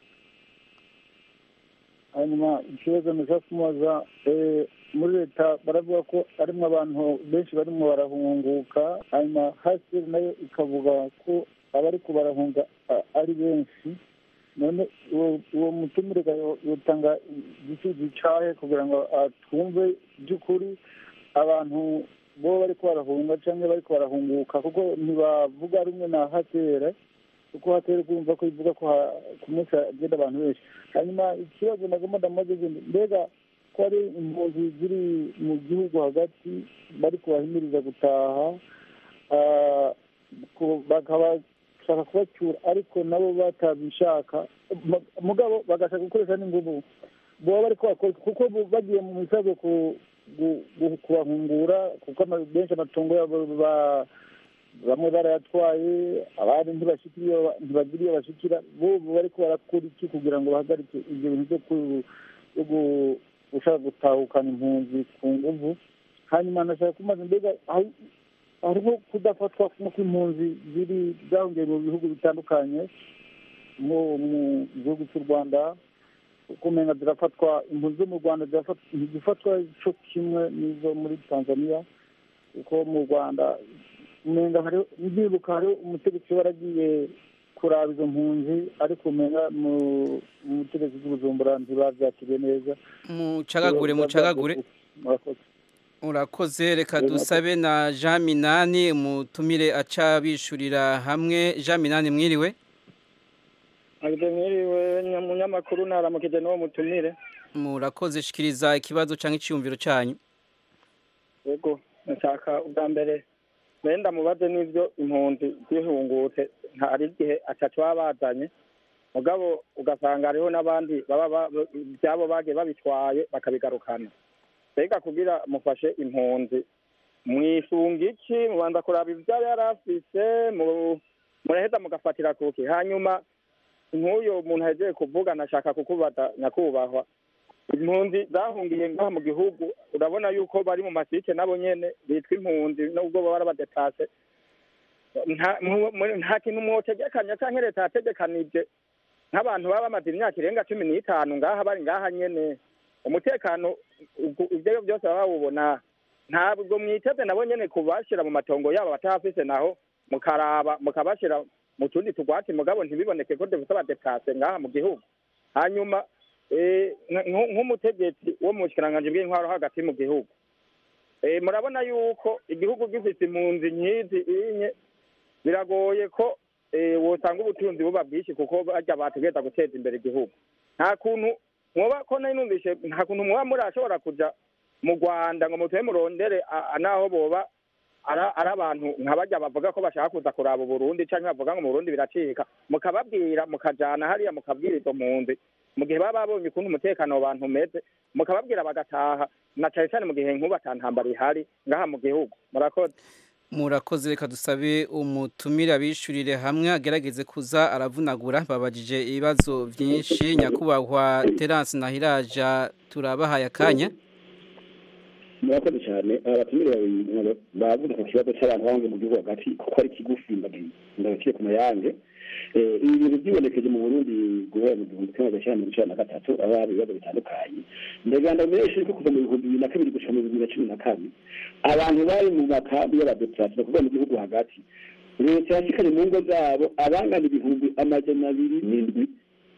hanyuma ikibazo nashaka kumubaza muri leta baravuga ko harimo abantu benshi barimo barahunguka hanyuma hasi nayo ikavuga ko abari barahunga ari benshi none uwo mutumire yotanga igisubizo cyahe kugira ngo twumve by'ukuri abantu bo bari barahunga cyangwa bari barahunguka kuko ntibavuga rumwe na hatera kuko hatera kumva ko ivuga ko ku munsi hagenda abantu benshi hanyuma ikibazo nagomba ndamaze mbega ko ari impunzi ziri mu gihugu hagati bari kubahimiriza gutaha bakabashaka kubacyura ariko nabo batabishaka mugabo bagashaka gukoresha n'ingubu baba bari kubakora kuko bagiye mu misago kubahungura kuko benshi amatungo yabo bamwe barayatwaye abandi ntibagira iyo bashikira bo bari ko barakora iki kugira ngo bahagarike ibyo bintu byo gushaka gutahukana impunzi ku nguvu hanyuma nashaka kumaza mbega hariho kudafatwa nk'uko impunzi ziri zahungiye mu bihugu bitandukanye nko mu gihugu cy'u rwanda kumenya zirafatwa impunzi zo mu rwanda ntizifatwa cyo kimwe n'izo muri tanzania kuko mu rwanda umenga ndibuka hariho umutegetsi waragiye kuraba izo mpunzi ariko umenya mu butegetsi bw'ubujumbura ntibabyakiriye neza mucagagure mucagagure urakoze reka dusabe na jean minani umutumire aca bishurira hamwe jean minani mwiriwe mwiriwe munyamakuru naramukije n'uwo mutumire murakoze shikiriza ikibazo cyangwa icyumviro cyanyu yego nshaka ubwa mbere wenda mubaze n'ibyo impunzi zihungutse hari igihe atatu baba bazanye mugabo ugasanga hariho n'abandi baba ibyabo bagiye babitwaye bakabigarukana mbega kugira mufashe impunzi mwisunga iki mubanza kuraba ibyo yari afise muraheza mugafatira kuki hanyuma nk'uyu muntu ahejeje kuvuga nashaka kukubaza nyakubahwa impunzi zahungiye ngaha mu gihugu urabona yuko bari mu masike nabo nyene bitwa impunzi nubwo baba barabadetase nta kintu mwotegekanya canke leta yategekanije nk'abantu baba bamaze imyaka irenga cumi n'itanu ngaha bari ngaha nyene umutekano ivyo byose baba bawubona ntabwo mwiteze nabo nyene kubashira mu matongo yabo batahafise naho mukaraba mukabashira mu tundi tugwati mugabo ntibiboneke ko dufise abadetase ngaha mu gihugu hanyuma nk'umutegetsi wo mu bushikiranganje bw'intwaro hagati mu gihugu murabona yuko igihugu gifite impunzi nkizi inye biragoye ko wosanga ubutunzi buba bwinshi kuko bajya bategereza guteza imbere igihugu nta kuntu mwoba ko nari numvise nta kuntu mwoba murashobora kuja mu rwanda ngo mutuye murondere naho boba ari abantu nka bajya bavuga ko bashaka kuza kuraba uburundi cyangwa bavuga ngo mu burundi biracika mukababwira mukajana hariya mukabwira izo mpunzi mu gihe baba babonye ukuntu umutekano abantu umeze mukababwira bagataha na cyane cyane mu gihe nk'ubu atantambara ihari ngaha mu gihugu murakoze murakoze reka dusabe umutumire abishurire hamwe agerageze kuza aravunagura babajije ibibazo byinshi nyakubahwa terance nahiraja turabahaye akanya murakoze cyane abatumire babiri bavuze ku kibazo cy'abantu bahunze mu gihugu hagati kuko ari kigufi ndabakire ku mayange ibi bintu byibonekeje mu burundi guhera mu gihumbi kimwe magana mirongo icyenda na gatatu aho hari ibibazo bitandukanye ndaganda menshi ko kuva mu bihumbi bibiri na kabiri gushika mu bibiri na cumi na kane abantu bari mu makambi y'abadeplase kuvuga mu gihugu hagati leta yashikanye mu ngo zabo abangana ibihumbi amajana abiri n'indwi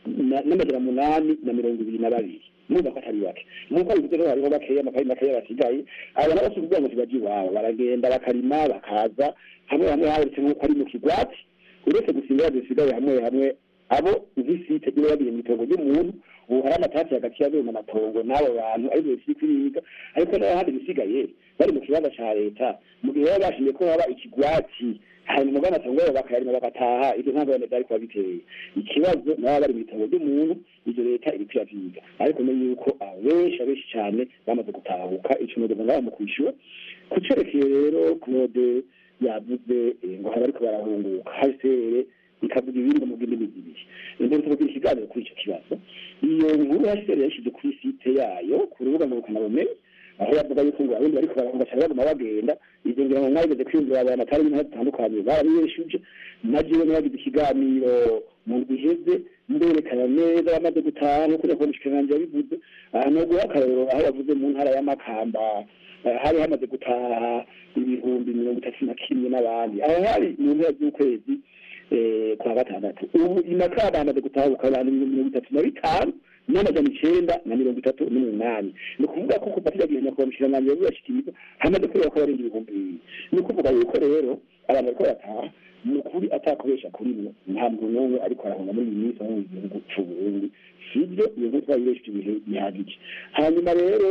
na- n'amajana munani na mirongo ibiri na babiri numva ko atari bake nk'uko bivuze rero hariho bakeya amakayi makeya basigaye aba nabo si ukuvuga ngo ntibajya iwabo baragenda bakarima bakaza hamwe hamwe habonetse nk'uko ari mu kigwati uretse gusimbura zisigaye hamwe hamwe abo nk'isite niba bagiye mu itongo ry'umuntu ubu hari amatasi hagati y'ayo mu matongo n'abo bantu ari byo bisi kwiga ariko n'ahandi bisigaye bari mu kibanza ca leta mu gihe baba bashimye ko haba ikigwati hanyuma umugana atongo yabo bakayarima bagataha ibyo ntabwo bane byari kuba biteye ikibazo nabo bari mu itongo ry'umuntu ibyo leta iri kuyavyiga ariko menye yuko abenshi abenshi cyane bamaze gutahuka ico nodoga ngaho mu kwishyura ku cerekeye rero claude yavuze eh, ngo hari ariko barahunguka hasere ikavuga ibindi mu bw'indimi zibiri imbere tuvugira ikiganiro kuri icyo kibazo iyo nkuru hasere yashyize kuri site yayo ku rubuga ngurukanabumenyi aho yavuga yuko ngo abarundi bariko barahunga cyane baguma bagenda ivyo ngira ngo mwabigeze kwiyumvira abantu atari ibintu bitandukanye barabibeshuje na jewe nabagize ikiganiro mu ndwi iheze mberekana neza bamaze gutaha nk'uko nyakubahwa umushikiranganji yabivuze aha no guha akarorero aho yavuze mu ntara ya makamba eh, hari hamaze gutaha ibihumbi mirongo itatu na kimwe n'abandi aho hari mu mpera z'ukwezi eh, kwa gatandatu ubu imakamba hamaze gutahuka abantu ibihumbi mirongo itatu na bitanu n'amajana icenda na mirongo itatu n'umunani ni ukuvuga ko kuva kiriya gihe nyakubahwa umushikiranganji yavuze ashikiriza hamaze kubera ko barenga ibihumbi bibiri ni ukuvuga yuko rero abantu bariko barataha ni ukuri atakubesha kuri mwe nta muntu n'umwe ariko arahunga muri iyi minsi aho mu gihugu c'uburundi sibyo iyo nkuru twayibesheje ibihe bihagije hanyuma rero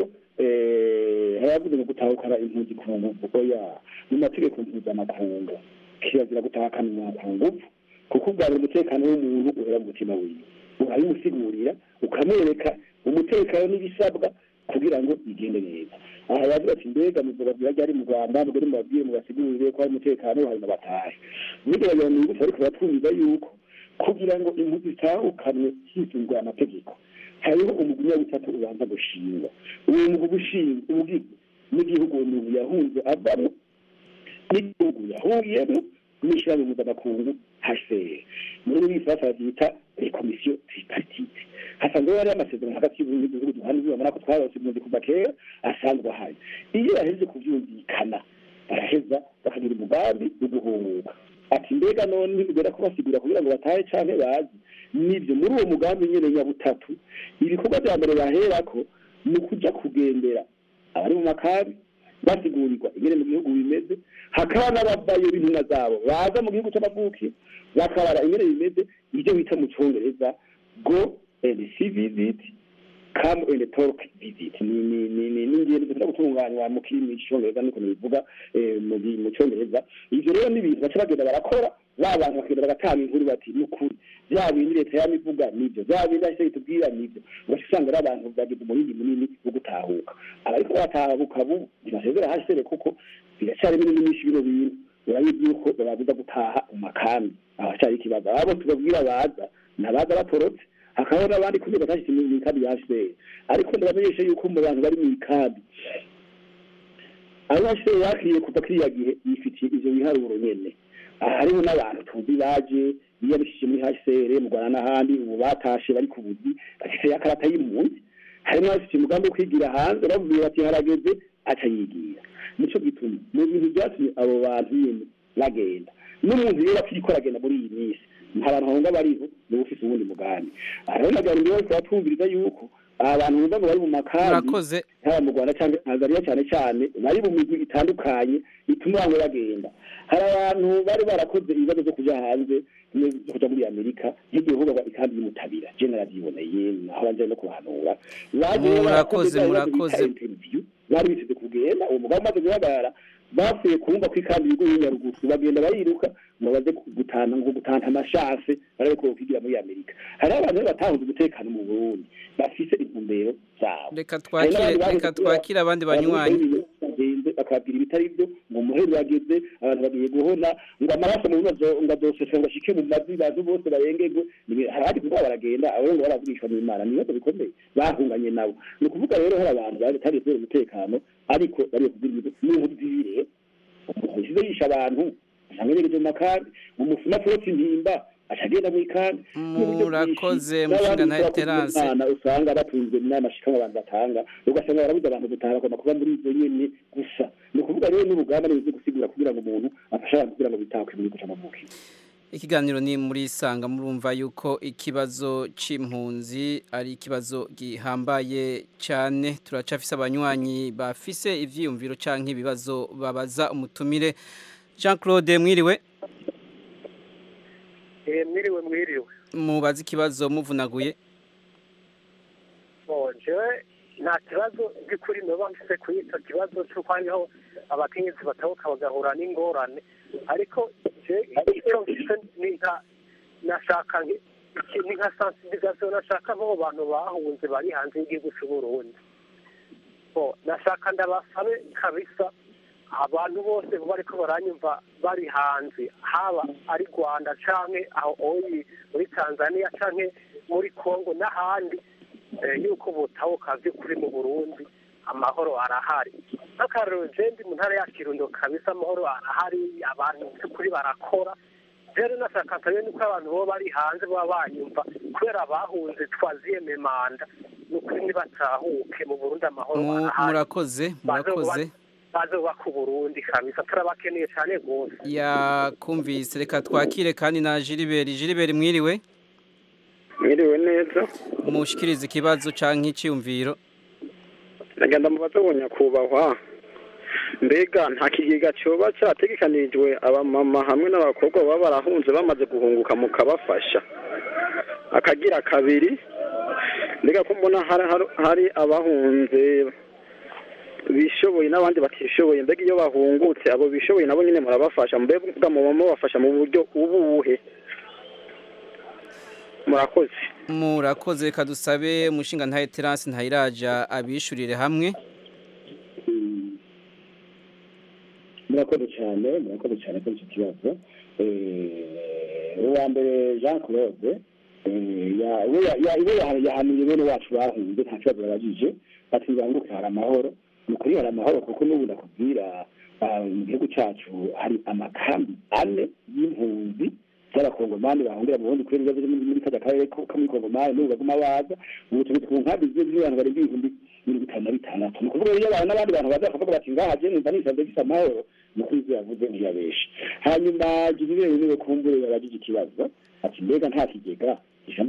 eh, haravuze ngo gutahukana impunzi ku nguvu oya mu mategeko mpuzamakungu kirazira gutahukana umuntu ku nguvu kuko ubwara umutekano w'umuntu uhera mu mutima wiwe urabimusigurira ukamwereka umutekano n'ibisabwa kugira ngo bigende neza aha yavuga ati mbega muzobabwira ryari mu rwanda mugore mubabwire mubasigurire ko hari umutekano hanyuma batahe bigaragara mu ngufu ariko batwumva yuko kugira ngo impunzi zitahukanwe hisunzwe amategeko hariho umugwi w'abutatu ubanza gushingwa uwo mugwi ushinzwe ubwigwe n'igihugu uwo muntu yahunze avamo n'igihugu yahungiyemo n'ishyirahamwe mpuzamakungu hcr muri rurimi ifaransa bavyita komisiyo tripartite hasanzwe hariho amasezerano hagati y'uburundi n'ibihugu duhana zibamara ko twarose impunzi kuva kera asanzwe ahari iyo bahejeje kuvyumvikana baraheza bakagira umugambi wo guhunguka ati mbega none bigera kubasigura kugira ngo batahe canke bazi nivyo muri uwo mugambi nyene nyabutatu ibikorwa vya mbere baherako ni ukuja kugendera abari mu makambi basigurirwa ingene mu gihugu bimeze hakaba n'abavayo b'intumwa zabo baza mu gihugu c'amavuki bakabara ingene bimeze ivyo bita mu congereza go and see visit come and talk visit ni ni ni ni ni ingendo zikunda gutunganywa mu kirimi cyongereza niko bivuga eh, mu gi- mu cyongereza ivyo rero ni ibintu baca bagenda barakora ba bantu bakagenda bagatanga inkuru bati ni ukuri bya bindi leta yamivuga nivyo bya bindi ahise bitubwira nivyo ugaca usanga ari abantu bagize umurindi munini wo gutahuka abariko baratahuka bu ntibasezera hasere kuko biracyari binini myinshi bino bintu urabizi yuko bababuza gutaha mu makambi ahacyari ikibazo abo tubabwira baza nabaza batorotse hakabaho n'abandi kumwe batashitse mu mikambi ya HCR ariko ndabamenyesha yuko mu bantu bari mu mikambi abo HCR yakiriye kuva kiriya gihe yifitiye ivyo biharuro nyene aha hariho n'abantu tuzi baje biyabishije muri HCR mu Rwanda n'ahandi ubu batashe bari ku buzi bafite ya karata y'impunzi harimo abafite umugambi wo kwigira hanze bavuye bati harageze aca yigira nico gituma mu bintu byatumye abo bantu nyene bagenda n'umuntu rero akiriko aragenda muri iyi minsi nta bantu bahunga bariho niba ufise uwundi mugambi hariho nagira ngo bose batwumviriza yuko abantu bumva ngo bari mu makambi Murakoze. haba mu rwanda cyangwa tanzania cyane cyane bari mu migwi itandukanye ituma bamwe bagenda hari abantu bari barakoze ibibazo byo kuja hanze bimwe byo kuja muri amerika nk'igihe hubagwa ikambi y'umutabira je naravyiboneye aho banje no kuhanura baje rero Murakoze, barakoze bya bibazo bita murakoze. interview bari biteze kugenda uwo mugabo umaze guhagarara bapfuye kumva ko ikambi ibigo y'inyarugusu bagenda bariruka ngo baze gutana ngo gutanta amashanse barabe ko kwigira muri amerika hari abantu rero batahunze umutekano mu burundi bafise intumbero zabo reka twakire reka twakire abandi banywanyi bagenze bakabwira ibitari byo ngo umuheri wageze abantu bagiye guhona ngo amaraso mu bibazo ngo adoseshe ngo ashike mu mazi abantu bose barengerwe Ni- hari abandi kuba baragenda abo ngo baravugishwa n'imana ni ibibazo bikomeye bahunganye nabo ni ukuvuga rero hari abantu batari kubera umutekano ariko bariyo kugira ibintu n'inkuru zibire umuntu yishize yisha abantu usanga yegeje mu makambi umusuma atorotse intimba acagenda mu ikambi murakoze mushinga ntayo terance usanga batunzwe n'amashikama abantu batanga ugasanga barabuze abantu gutaha bagomba kuba muri izo nyene gusa ni ukuvuga rero n'urugamba nibuze gusigura kugira ngo umuntu afashe abantu kugira ngo bitahe mu gihugu c'amavuko ikiganiro ni muri sanga murumva yuko ikibazo c'impunzi ari ikibazo gihambaye cyane turacafise abanywanyi bafise ivyiyumviro canke ibibazo babaza umutumire Jean Claude mwiriwe Eh, mwiriwe mwiriwe mubaza ikibazo muvunaguye Bon, jewe nta kibazo by'ukuri noba mfise kuri icyo kibazo cy'uko hariho abakenyezi batabuka bagahura n'ingorane ariko je icyo mfise ni nka nashaka nki- iki- ni nka sensibilisation nashaka abo bantu bahunze bari hanze y'igihugu cy'u Burundi Bon, nashaka ndabasabe kabisa abantu bose bariko baranyumva bari hanze haba ari rwanda canke aho oyi muri tanzania canke muri congo n'ahandi eh, yuko butahuka vy'ukuri mu burundi amahoro arahari nk'akarorero je ndi mu ntara ya kirundo kabisa amahoro arahari abantu by'ukuri barakora rero nashaka nsabe nuko abantu bo bari hanze baba banyumva kubera bahunze twaziyeme manda nukuri nibatahuke mu burundi amahoro Mu- arahari murakoze murakoze bazubaka uburundi kabisa turabakeneye cyane rwose yakumvise reka twakire kandi na Gilbert Gilbert mwiriwe mwiriwe neza mushikirize ikibazo canke iciyumviro nagenda mu bato nyakubahwa mbega nta kigega cyoba cyategekanirijwe abamama hamwe n'abakobwa baba barahunze bamaze guhunguka mukabafasha akagira kabiri mbega ko mbona hari, hari- hari abahunze bishoboye n'abandi batishoboye mbega iyo bahungutse abo bishoboye nabo nyine murabafasha mbega muba mubafasha mu buryo ubuhe murakoze murakoze reka dusabe umushinga ntaye terance ntayiraja abishurire hamwe murakoze cyane murakoze cyane kuri icyo kibazo Eh, uwa mbere jean claude eh, ya- we ya- ya- we ya- yahanuye bene wacu bahunze nta kibazo babajije ati banguke hari amahoro ni ukuri hari amahoro kuko n'ubu ndakubwira ah, mu gihugu cyacu hari amakambi ane y'impunzi z'abakongomani bahungira mu burundi kubera ibibazo byo muri muri kajya karere ko ko muri kongomani n'ubu baguma baza ubu tugeze ku nkambi zimwe z'abantu barenga ibihumbi mirongo itanu na bitandatu ni ukuvuga iyo abantu n'abandi bantu baza bakavuga bati ngaha je numva nisanze gisa amahoro ni ukuri ibyo yavuze ntiyabeshe hanyuma jibirere niwe kumbure yabajije ikibazo ati mbega nta kigega ijambo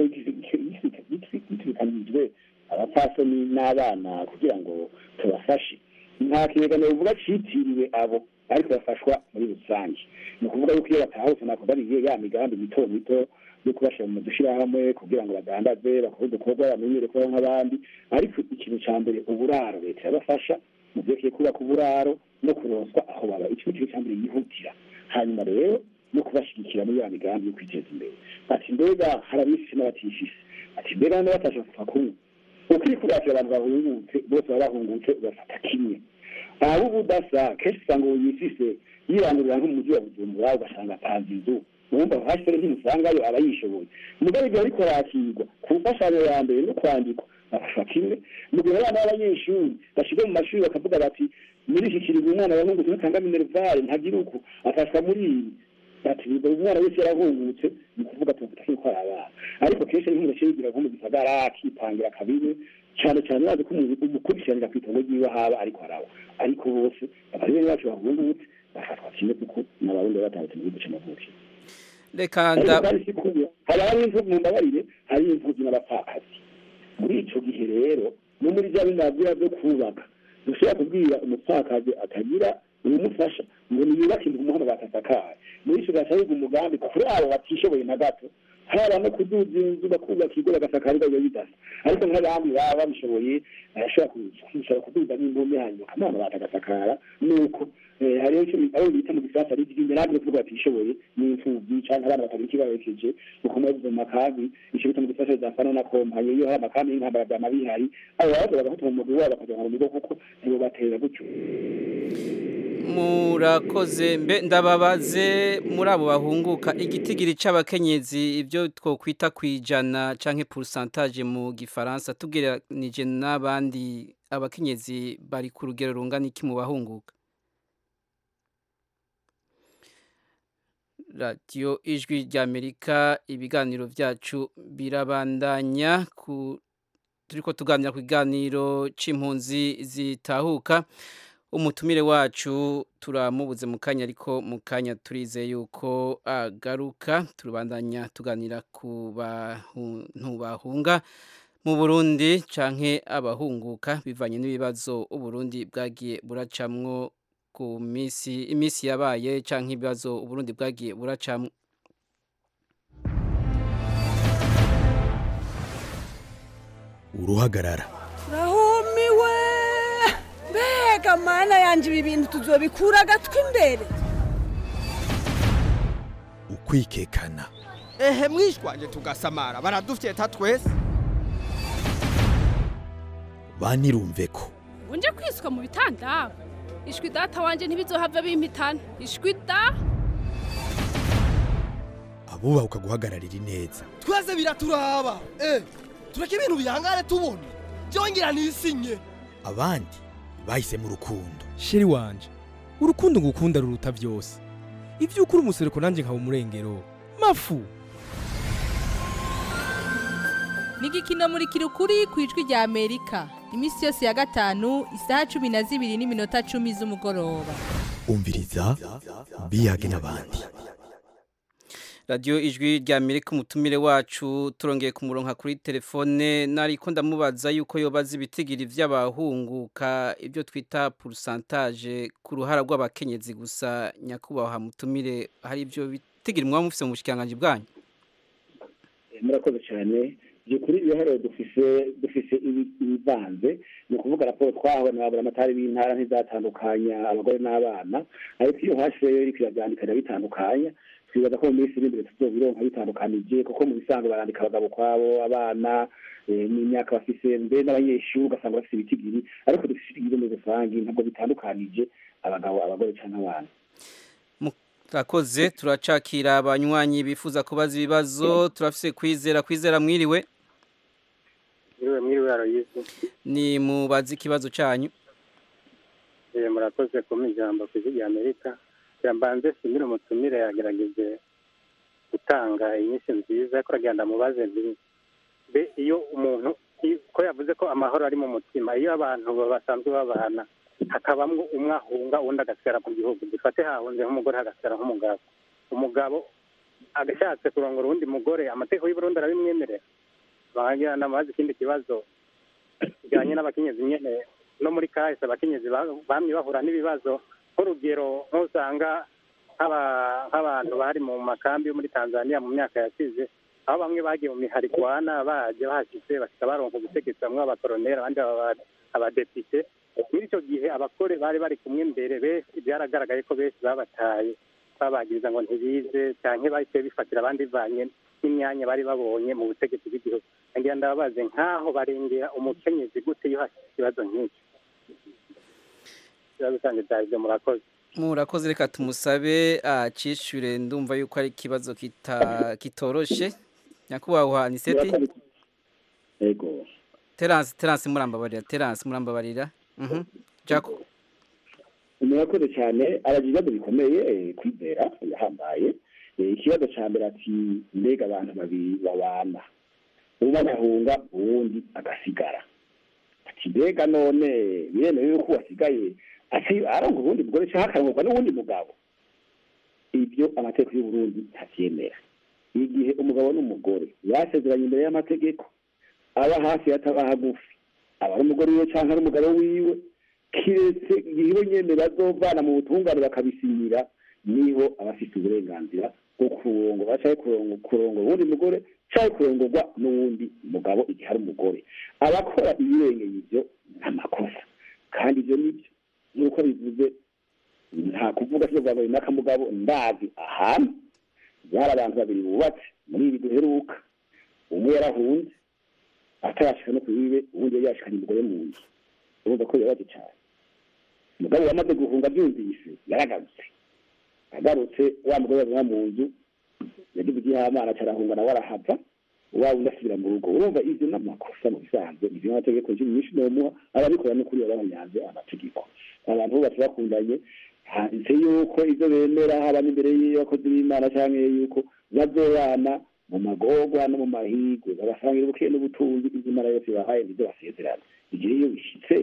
gitwikanijwe abapfasoni n'abana kugira ngo tubafashe nta kigega novuga citiriwe abo ariko bafashwa muri rusange ni ukuvuga yuko iyo batahutse nakubariye ya migambi mito mito yo kubashyira mu dushyirahamwe kugira ngo badandaze bakore udukorwa bamenyere kubaho nk'abandi ariko ikintu cya mbere uburaro leta yabafasha mu byerekeye kubaka uburaro no kuronswa aho baba icyo kintu cya mbere yihutira hanyuma rero no kubashyigikira muri ya migambi yo kwiteza imbere ati mbega hari abifise n'abatifise ati mbega n'abatasha kuva kumwe uko iri kuratira abantu bahungutse bose baba bahungutse ugafata kimwe abo ubudasa kenshi usanga ubu yifise yirangurira nko mu mujyi wa bujumbura ugasanga apanze inzu wumva hasore ntimusangayo aba yishoboye mugabo ibyo ariko arakirwa ku mfashanyo ya mbere no kwandikwa bafashwa kimwe mu gihe abana b'abanyeshuri bashyirwa mu mashuri bakavuga bati muri iki kiringo umwana yahungutse ntatanga minerivare ntagira uku afashwa muri ibi ati buri umwana wese yarahungutse ni ukuvuga tuvuga ko ari abana ariko kenshi ari nk'umuce yigira nko mu gisagara akipangira kabiri cyane cyane bazi ko umuntu umukurikiranira ku itongo ryiwe haba ariko araba ariko bose abari bene bacu bahungutse bafatwa kimwe kuko n'abarundi baba batandukanye mu gihugu cy'amavuko reka ariko nda kandi si kuba hari hari imvugo mu mbabarire hari imvugo n'abapfakazi muri ico gihe rero no muri bya bindi nabwira byo kubaka dushobora kubwira umupfakazi atagira ubumufasha ngo niyubake inzu umuhanda batasakaye muri ico gaca yiga umugambi kuri abo batishoboye na gato haba no kuduza inzu bakubaka ikigo bagasakara biba bidasa ariko nk'abandi baba babishoboye barashobora kushobora kuduza n'imbumbe hanyuma akamana batagasakara nuko eh, hariho icyo abo bita mu gisasa ari igihe nabyo kuvuga batishoboye n'imfubyi canke abana batagira ikibarekeje uko mubavuze mu makambi ico bita mu gisasa zafana na kompanye iyo hari amakambi y'intambara vyama bihari abo babaza bagafata mu mugwi wabo bakaja mu bigo kuko nibo batera gutyo murakoze mbe ndababaze muri abo bahunguka igitigiri c'abakenyezi ibyo twokwita kwijana canke pourcentage mu gifaransa tugereranije n'abandi abakenyezi bari ku rugero rungana iki mu bahunguka radiyo ijwi ry'amerika ibiganiro byacu birabandanya ku turiko tuganira ku kiganiro c'impunzi zitahuka umutumire wacu turamubuze mu kanya ariko mu kanya turizeye yuko agaruka turubandanya tuganira ku bantu bahunga mu Burundi canke abahunguka bivanye n'ibibazo Uburundi bwagiye buracamwo ku misi imisi yabaye canke ibibazo Uburundi bwagiye buracamwo uruhagarara rahumiwe mbega mana yanje ibi bintu tuzobikura agatwi imbere ukwikekana ehe mwishwanje tugasamara baradufyeta twese banirumve ko unje kwiswa mu bitanda ishwi data wanje ntibizohava bimpitana ishwi da abubaha guhagararira ineza twese biraturaba eh tureke ibintu bihangane tubona byongera nisinye abandi bahisemo urukundo sheri wanje urukundo ngukunda ruruta byose ibyo ukuri umusereko nanjye nkaba umurengero mafu ni igikino muri kirukuri ku ijwi rya amerika iminsi yose ya gatanu isaha cumi na zibiri n'iminota cumi z'umugoroba umviriza biyage n'abandi radiyo ijwi rya amerika umutumire wacu turongeye kumuronka kuri telefone nariko ndamubaza yuko yobaza ibitigiri vy'abahunguka ibyo twita pourcentage ku ruhara rw'abakenyezi gusa nyakubahwa mutumire hari ibyo bitigiri mwaba mufise mu bushikiranganje bwanyu murakoze cyane byukuri ibiharuro dufise dufise ibivanze ni ukuvuga raporo twahawe na amatari b'intara ntizatandukanya abagore n'abana ariko iyo hashireyo iriko iravyandikanya bitandukanya twibaza ko mu minsi iri imbere tuzobironka bitandukanije kuko mu bisanzwe barandika abagabo kwabo abana n'imyaka bafise mbe n'abanyeshuri ugasanga bafise ibitigiri ariko dufise ibitigiri muri rusange ntabwo bitandukanije abagabo abagore canke abana turakoze turacakira abanywanyi bifuza kubaza ibibazo turafise kwizera kwizera mwiriwe mwiriwe mwiriwe aroyizi ni mubaze ikibazo cyanyu eh murakoze kuma ijambo ku ijwi amerika yambanze simire umutumire yagerageje gutanga inyinshi nziza ko uragenda mubaze nti be iyo umuntu ko yavuze ko amahoro ari mu mutima iyo abantu basanzwe babana hakabamwo umwe ahunga uwundi agasigara mu gihugu dufate hahunze nk'umugore hagasigara nk'umugabo umugabo agashatse kurongora uwundi mugore amategeko y'uburundi arabimwemerera bahagira namaze ikindi kibazo kijyanye n'abakenyezi nyene no muri kahise abakenyezi bamye bahura n'ibibazo nk'urugero nk'usanga nk'abantu bari mu makambi yo muri tanzania mu myaka yasize aho bamwe bagiye mu miharigwana baje bahashitse bashika baronka ubutegetsi bamwe abakoroneri abandi abadepite muri icyo gihe abakore bari bari kumwe mbere benshi byaragaragaye ko benshi babataye babagiriza ngo ntibize cyangwa bahise bifatira abandi bivanye n'imyanya bari babonye mu butegetsi bw'igihugu ngira ndababaze nk'aho barengera umukenyezi gute iyo hashyize ikibazo nk'iki ikibazo cyanjye byari ibyo murakoze murakoze reka tumusabe acishure ndumva yuko ari ikibazo kitoroshe nyakubahwa aniseti yego terance terance murambabarira terance murambabarira jako murakoze cyane aragira ibibazo bikomeye kwizera yahambaye ikibazo cya mbere ati mbega abantu babiri babana umwe agahunga uwundi agasigara ati mbega none biremewe yuko wasigaye aronga ubundi mugore cyangwa akarongorwa n'uwundi mugabo ibyo amategeko y'uburundi ntabyemera igihe umugabo n'umugore basezeranye imbere y'amategeko aba hafi ataba hagufi aba ari umugore wiwe cyangwa ari umugabo wiwe kiretse igihe ibo nyene bazovana mu butungane bakabisinyira niho aba afite uburenganzira bwo kurongora cyangwa kurongora uwundi mugore cyangwa kurongorwa n'uwundi mugabo igihe ari umugore abakora ibirengeye ibyo ni amakosa kandi ibyo nibyo nk'uko bivuze nta kuvuga sio bwa n'akamugabo ndazi ahantu byari abantu babiri bubatse muri ibi duheruka umwe yarahunze atarashika no kuyibe ubundi yari yashikanye umugore mu nzu urumva ko bibabaje cyane umugabo yamaze guhunga byumvise yaragarutse agarutse wa mugore yazana mu nzu yagize igihamana carahunga nawe arahava wa wundi asubira mu rugo urumva ivyo n'amakosa mu bisanzwe ivyo amategeko nshya nyinshi nomuha ababikora n'ukuri baba banyanze amategeko abantu bubatse bakundanye handitse yuko ivyo bemera haba n'imbere y'abakozi b'imana canke yuko bazobana mu magorwa no mu mahigwe bagasangira ubukeye n'ubutunzi ivyo imana yose bahaye nivyo basezerana igihe iyo bishitse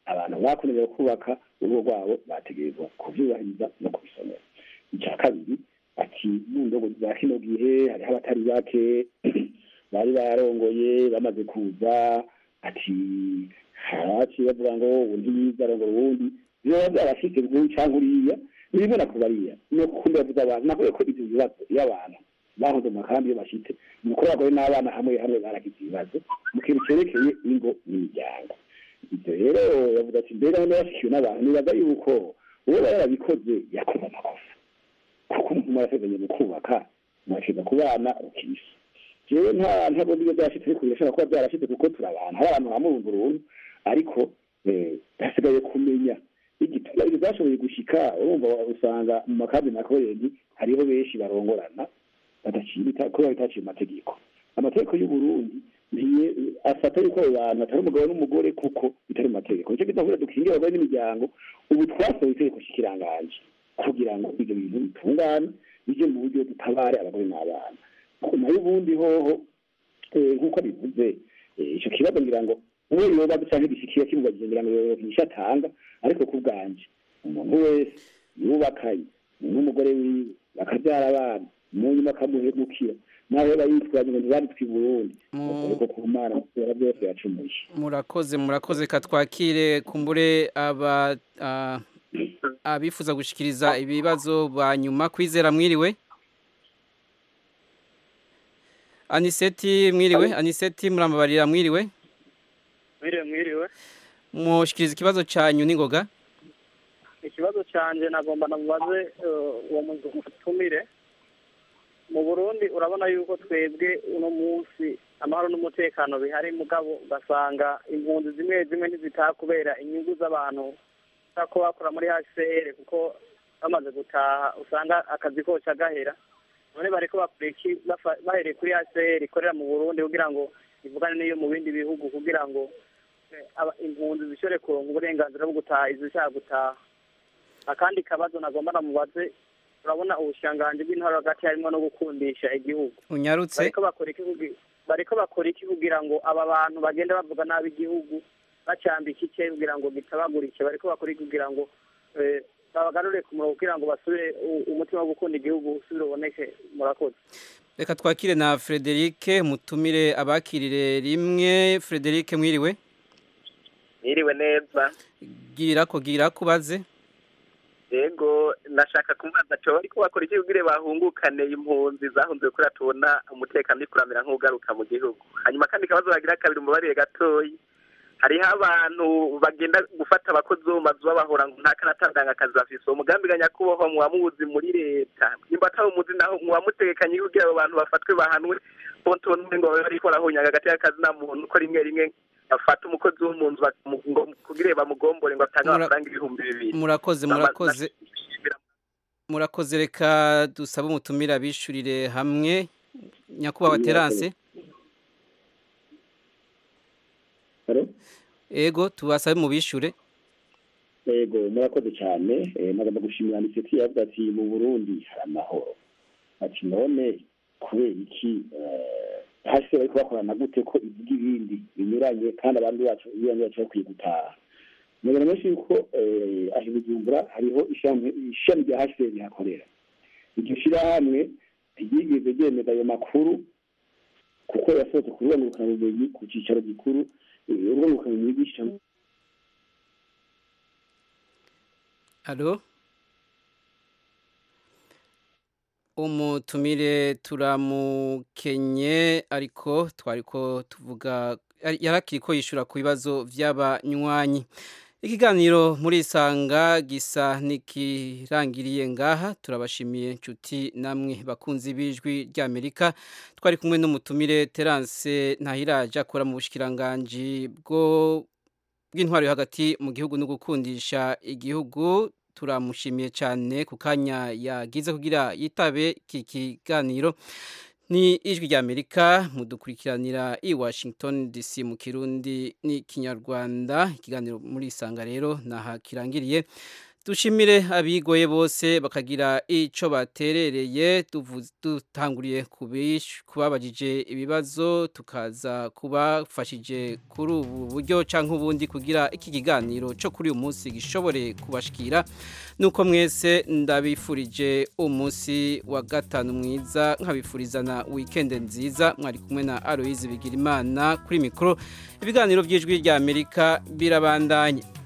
abantu bakomeje kubaka urugo rwabo bategerezwa kuvyubahiriza no kubisomera icya kabiri ati mu ndogo za kino gihe hariho abatari bake bari barongoye bamaze kuza ati haraciye bavuga ngo undi yiza arongora uwundi biba byarashitse nk'uyu cyangwa uriya birimo na kubariya no kundi bavuze abantu navuye ko ibyo bibazo iyo abantu bahoze mu makambi iyo bashitse nuko abagore n'abana hamwe hamwe baragize ibibazo mu kintu cerekeye ingo n'imiryango ibyo rero yavuga ati mbere aho yashikiwe n'abantu nibaza yuko uwo aba yarabikoze yakoze amakosa kuko umuntu mwarasezanye mu kubaka mwashyize ku bana ukisa jewe nta ntabwo nibyo byashitse ariko birashobora kuba byarashitse kuko turi abantu hari abantu hamurundu uruntu ariko eh, hasigaye kumenya igituma ibyo byashoboye gushika urumva usanga mu makambi na koreni hariho benshi barongorana badaciye bita- kubera bitaciye mu mategeko amategeko y'u Burundi ntiye afata yuko abo bantu atari umugabo n'umugore kuko bitari mu mategeko nicyo gituma kugira dukingira abagore n'imiryango ubu twasohoye itegeko shikiranganje kugira ngo ibyo bintu bitungane bijye mu buryo dutabare abagore n'abana nayo ubundi hoho eh, nk'uko bivuze eh, ico kibazo ngira ngo uwo yoba canke gishikiye kimubagiye ngira ngo yohisha atanga ariko ku bwanje umuntu wese yubakanye n'umugore wiwe bakabyara abana mu nyuma akamuhemukira nawe yaba yitwaje ngo ntibanditswe i burundi ariko ku mana kubera byose yacumuye murakoze murakoze katwakire kumbure aba ah, abifuza gushikiriza ibibazo banyuma kwizera mwiriwe aniseti mwiriwe aniseti murambabarira mwiriwe mwiriwe mwiriwe mushikiriza ikibazo cyanyu n'ingoga ikibazo cyanjye nagomba namubaze eh, uwo mutumire mu burundi urabona yuko twebwe uno munsi amahoro n'umutekano bihari mugabo ugasanga impunzi zimwe zimwe ntizitaha kubera inyungu z'abantu ko bakora muri hcr kuko bamaze gutaha usanga akazi koca gahera none bariko bakora iki bafa- bahereye kuri hcr ikorera mu burundi kugira ngo ivugane n'iyo mu bindi bihugu kugira ngo eh, aba- impunzi zishobore kuronka uburenganzira bwo gutaha izishaka gutaha akandi kabazo nagomba namubaze urabona ubushikiranganji bw'intwaro hagati harimo no gukundisha igihugu unyarutse bariko bakora iki kugi- bariko bakora iki kugira ngo aba bantu bagenda bavuga nabi igihugu bacambika icye kugira ngo gitabagurike bariko bakora iki kugira ngo eh, babagarure ku murongo kugira ngo basubire u- umutima wo gukunda igihugu usubire uboneke murakoze reka twakire na Frederic mutumire abakirire rimwe Frederic mwiriwe Mwiriwe neza gira ko gira kubaze yego nashaka kumubaza cyo ariko bakora iki kugira bahungukane impunzi zahunze kuri tubona umutekano uri kuramira nk'ugaruka mu gihugu hanyuma kandi kabazo bagira kabiri umubare gatoyi hariho abantu bagenda gufata abakozi bo mu mazu babahora ngo nta kanatanga akazi bafise uwo mugambi ga nyakubahwa muwamuzi muri leta nimba atawumuzi naho muwamutegekanye kugira abo bantu bafatwe bahanwe ponto n'umwe ngo babe bariko barahunyaga hagati y'akazi na muntu ko rimwe rimwe bafata umukozi wo mu nzu bakamu- ngo kugira bamugombore ngo atange Mura- amafaranga ibihumbi bibiri murakoze Nama- murakoze murakoze reka dusabe umutumire abishurire hamwe nyakubahwa terance ego tubasabe mu bishure yego murakoze cyane eh, nagomba gushimira aniseti yavuga ati mu burundi hari amahoro ati none kubera iki eh, hasi bariko bakorana gute ko ivuga ibindi binyuranye kandi abandi bacu ibindi bacu bakwiye gutaha mubona menshi yuko eh, aho i bujumbura hariho ishami ishami rya hcr rihakorera iryo shirahamwe ntiryigeze ryemeza ayo makuru kuko yasohotse ku rubuga ngurukanabumenyi ku cicaro gikuru eh, urubuga ngurukanabumenyi rw'ishami Alo umutumire turamukenye ariko twariko tuvuga yarakiri ko yishura ku bibazo by'abanywanyi ikiganiro muri isanga gisa nikirangiriye ngaha turabashimiye inshuti namwe bakunzi b'ijwi ry'amerika twari kumwe n'umutumire terance ntahiraje akora mu bushikiranganji bwo bw'intwaro yo hagati mu gihugu no gukundisha igihugu turamushimiye cyane ku kanya yagize kugira yitabe iki kiganiro ni ijwi ry'amerika mudukurikiranira i washington dc mu kirundi n'ikinyarwanda ikiganiro muri isanga rero naha kirangiriye dushimire abigoye bose bakagira icyo baterereye dutanguriye kubabajije ibibazo tukaza kubafashije kuri ubu buryo cyangwa ubundi kugira iki kiganiro cyo kuri uyu munsi gishobore kubashikira nuko mwese ndabifurije umunsi wa gatanu mwiza nkabifuriza na wikende nziza mwari kumwe na Aloise Bigirimana kuri mikoro ibiganiro by'ijwi rya Amerika birabandanye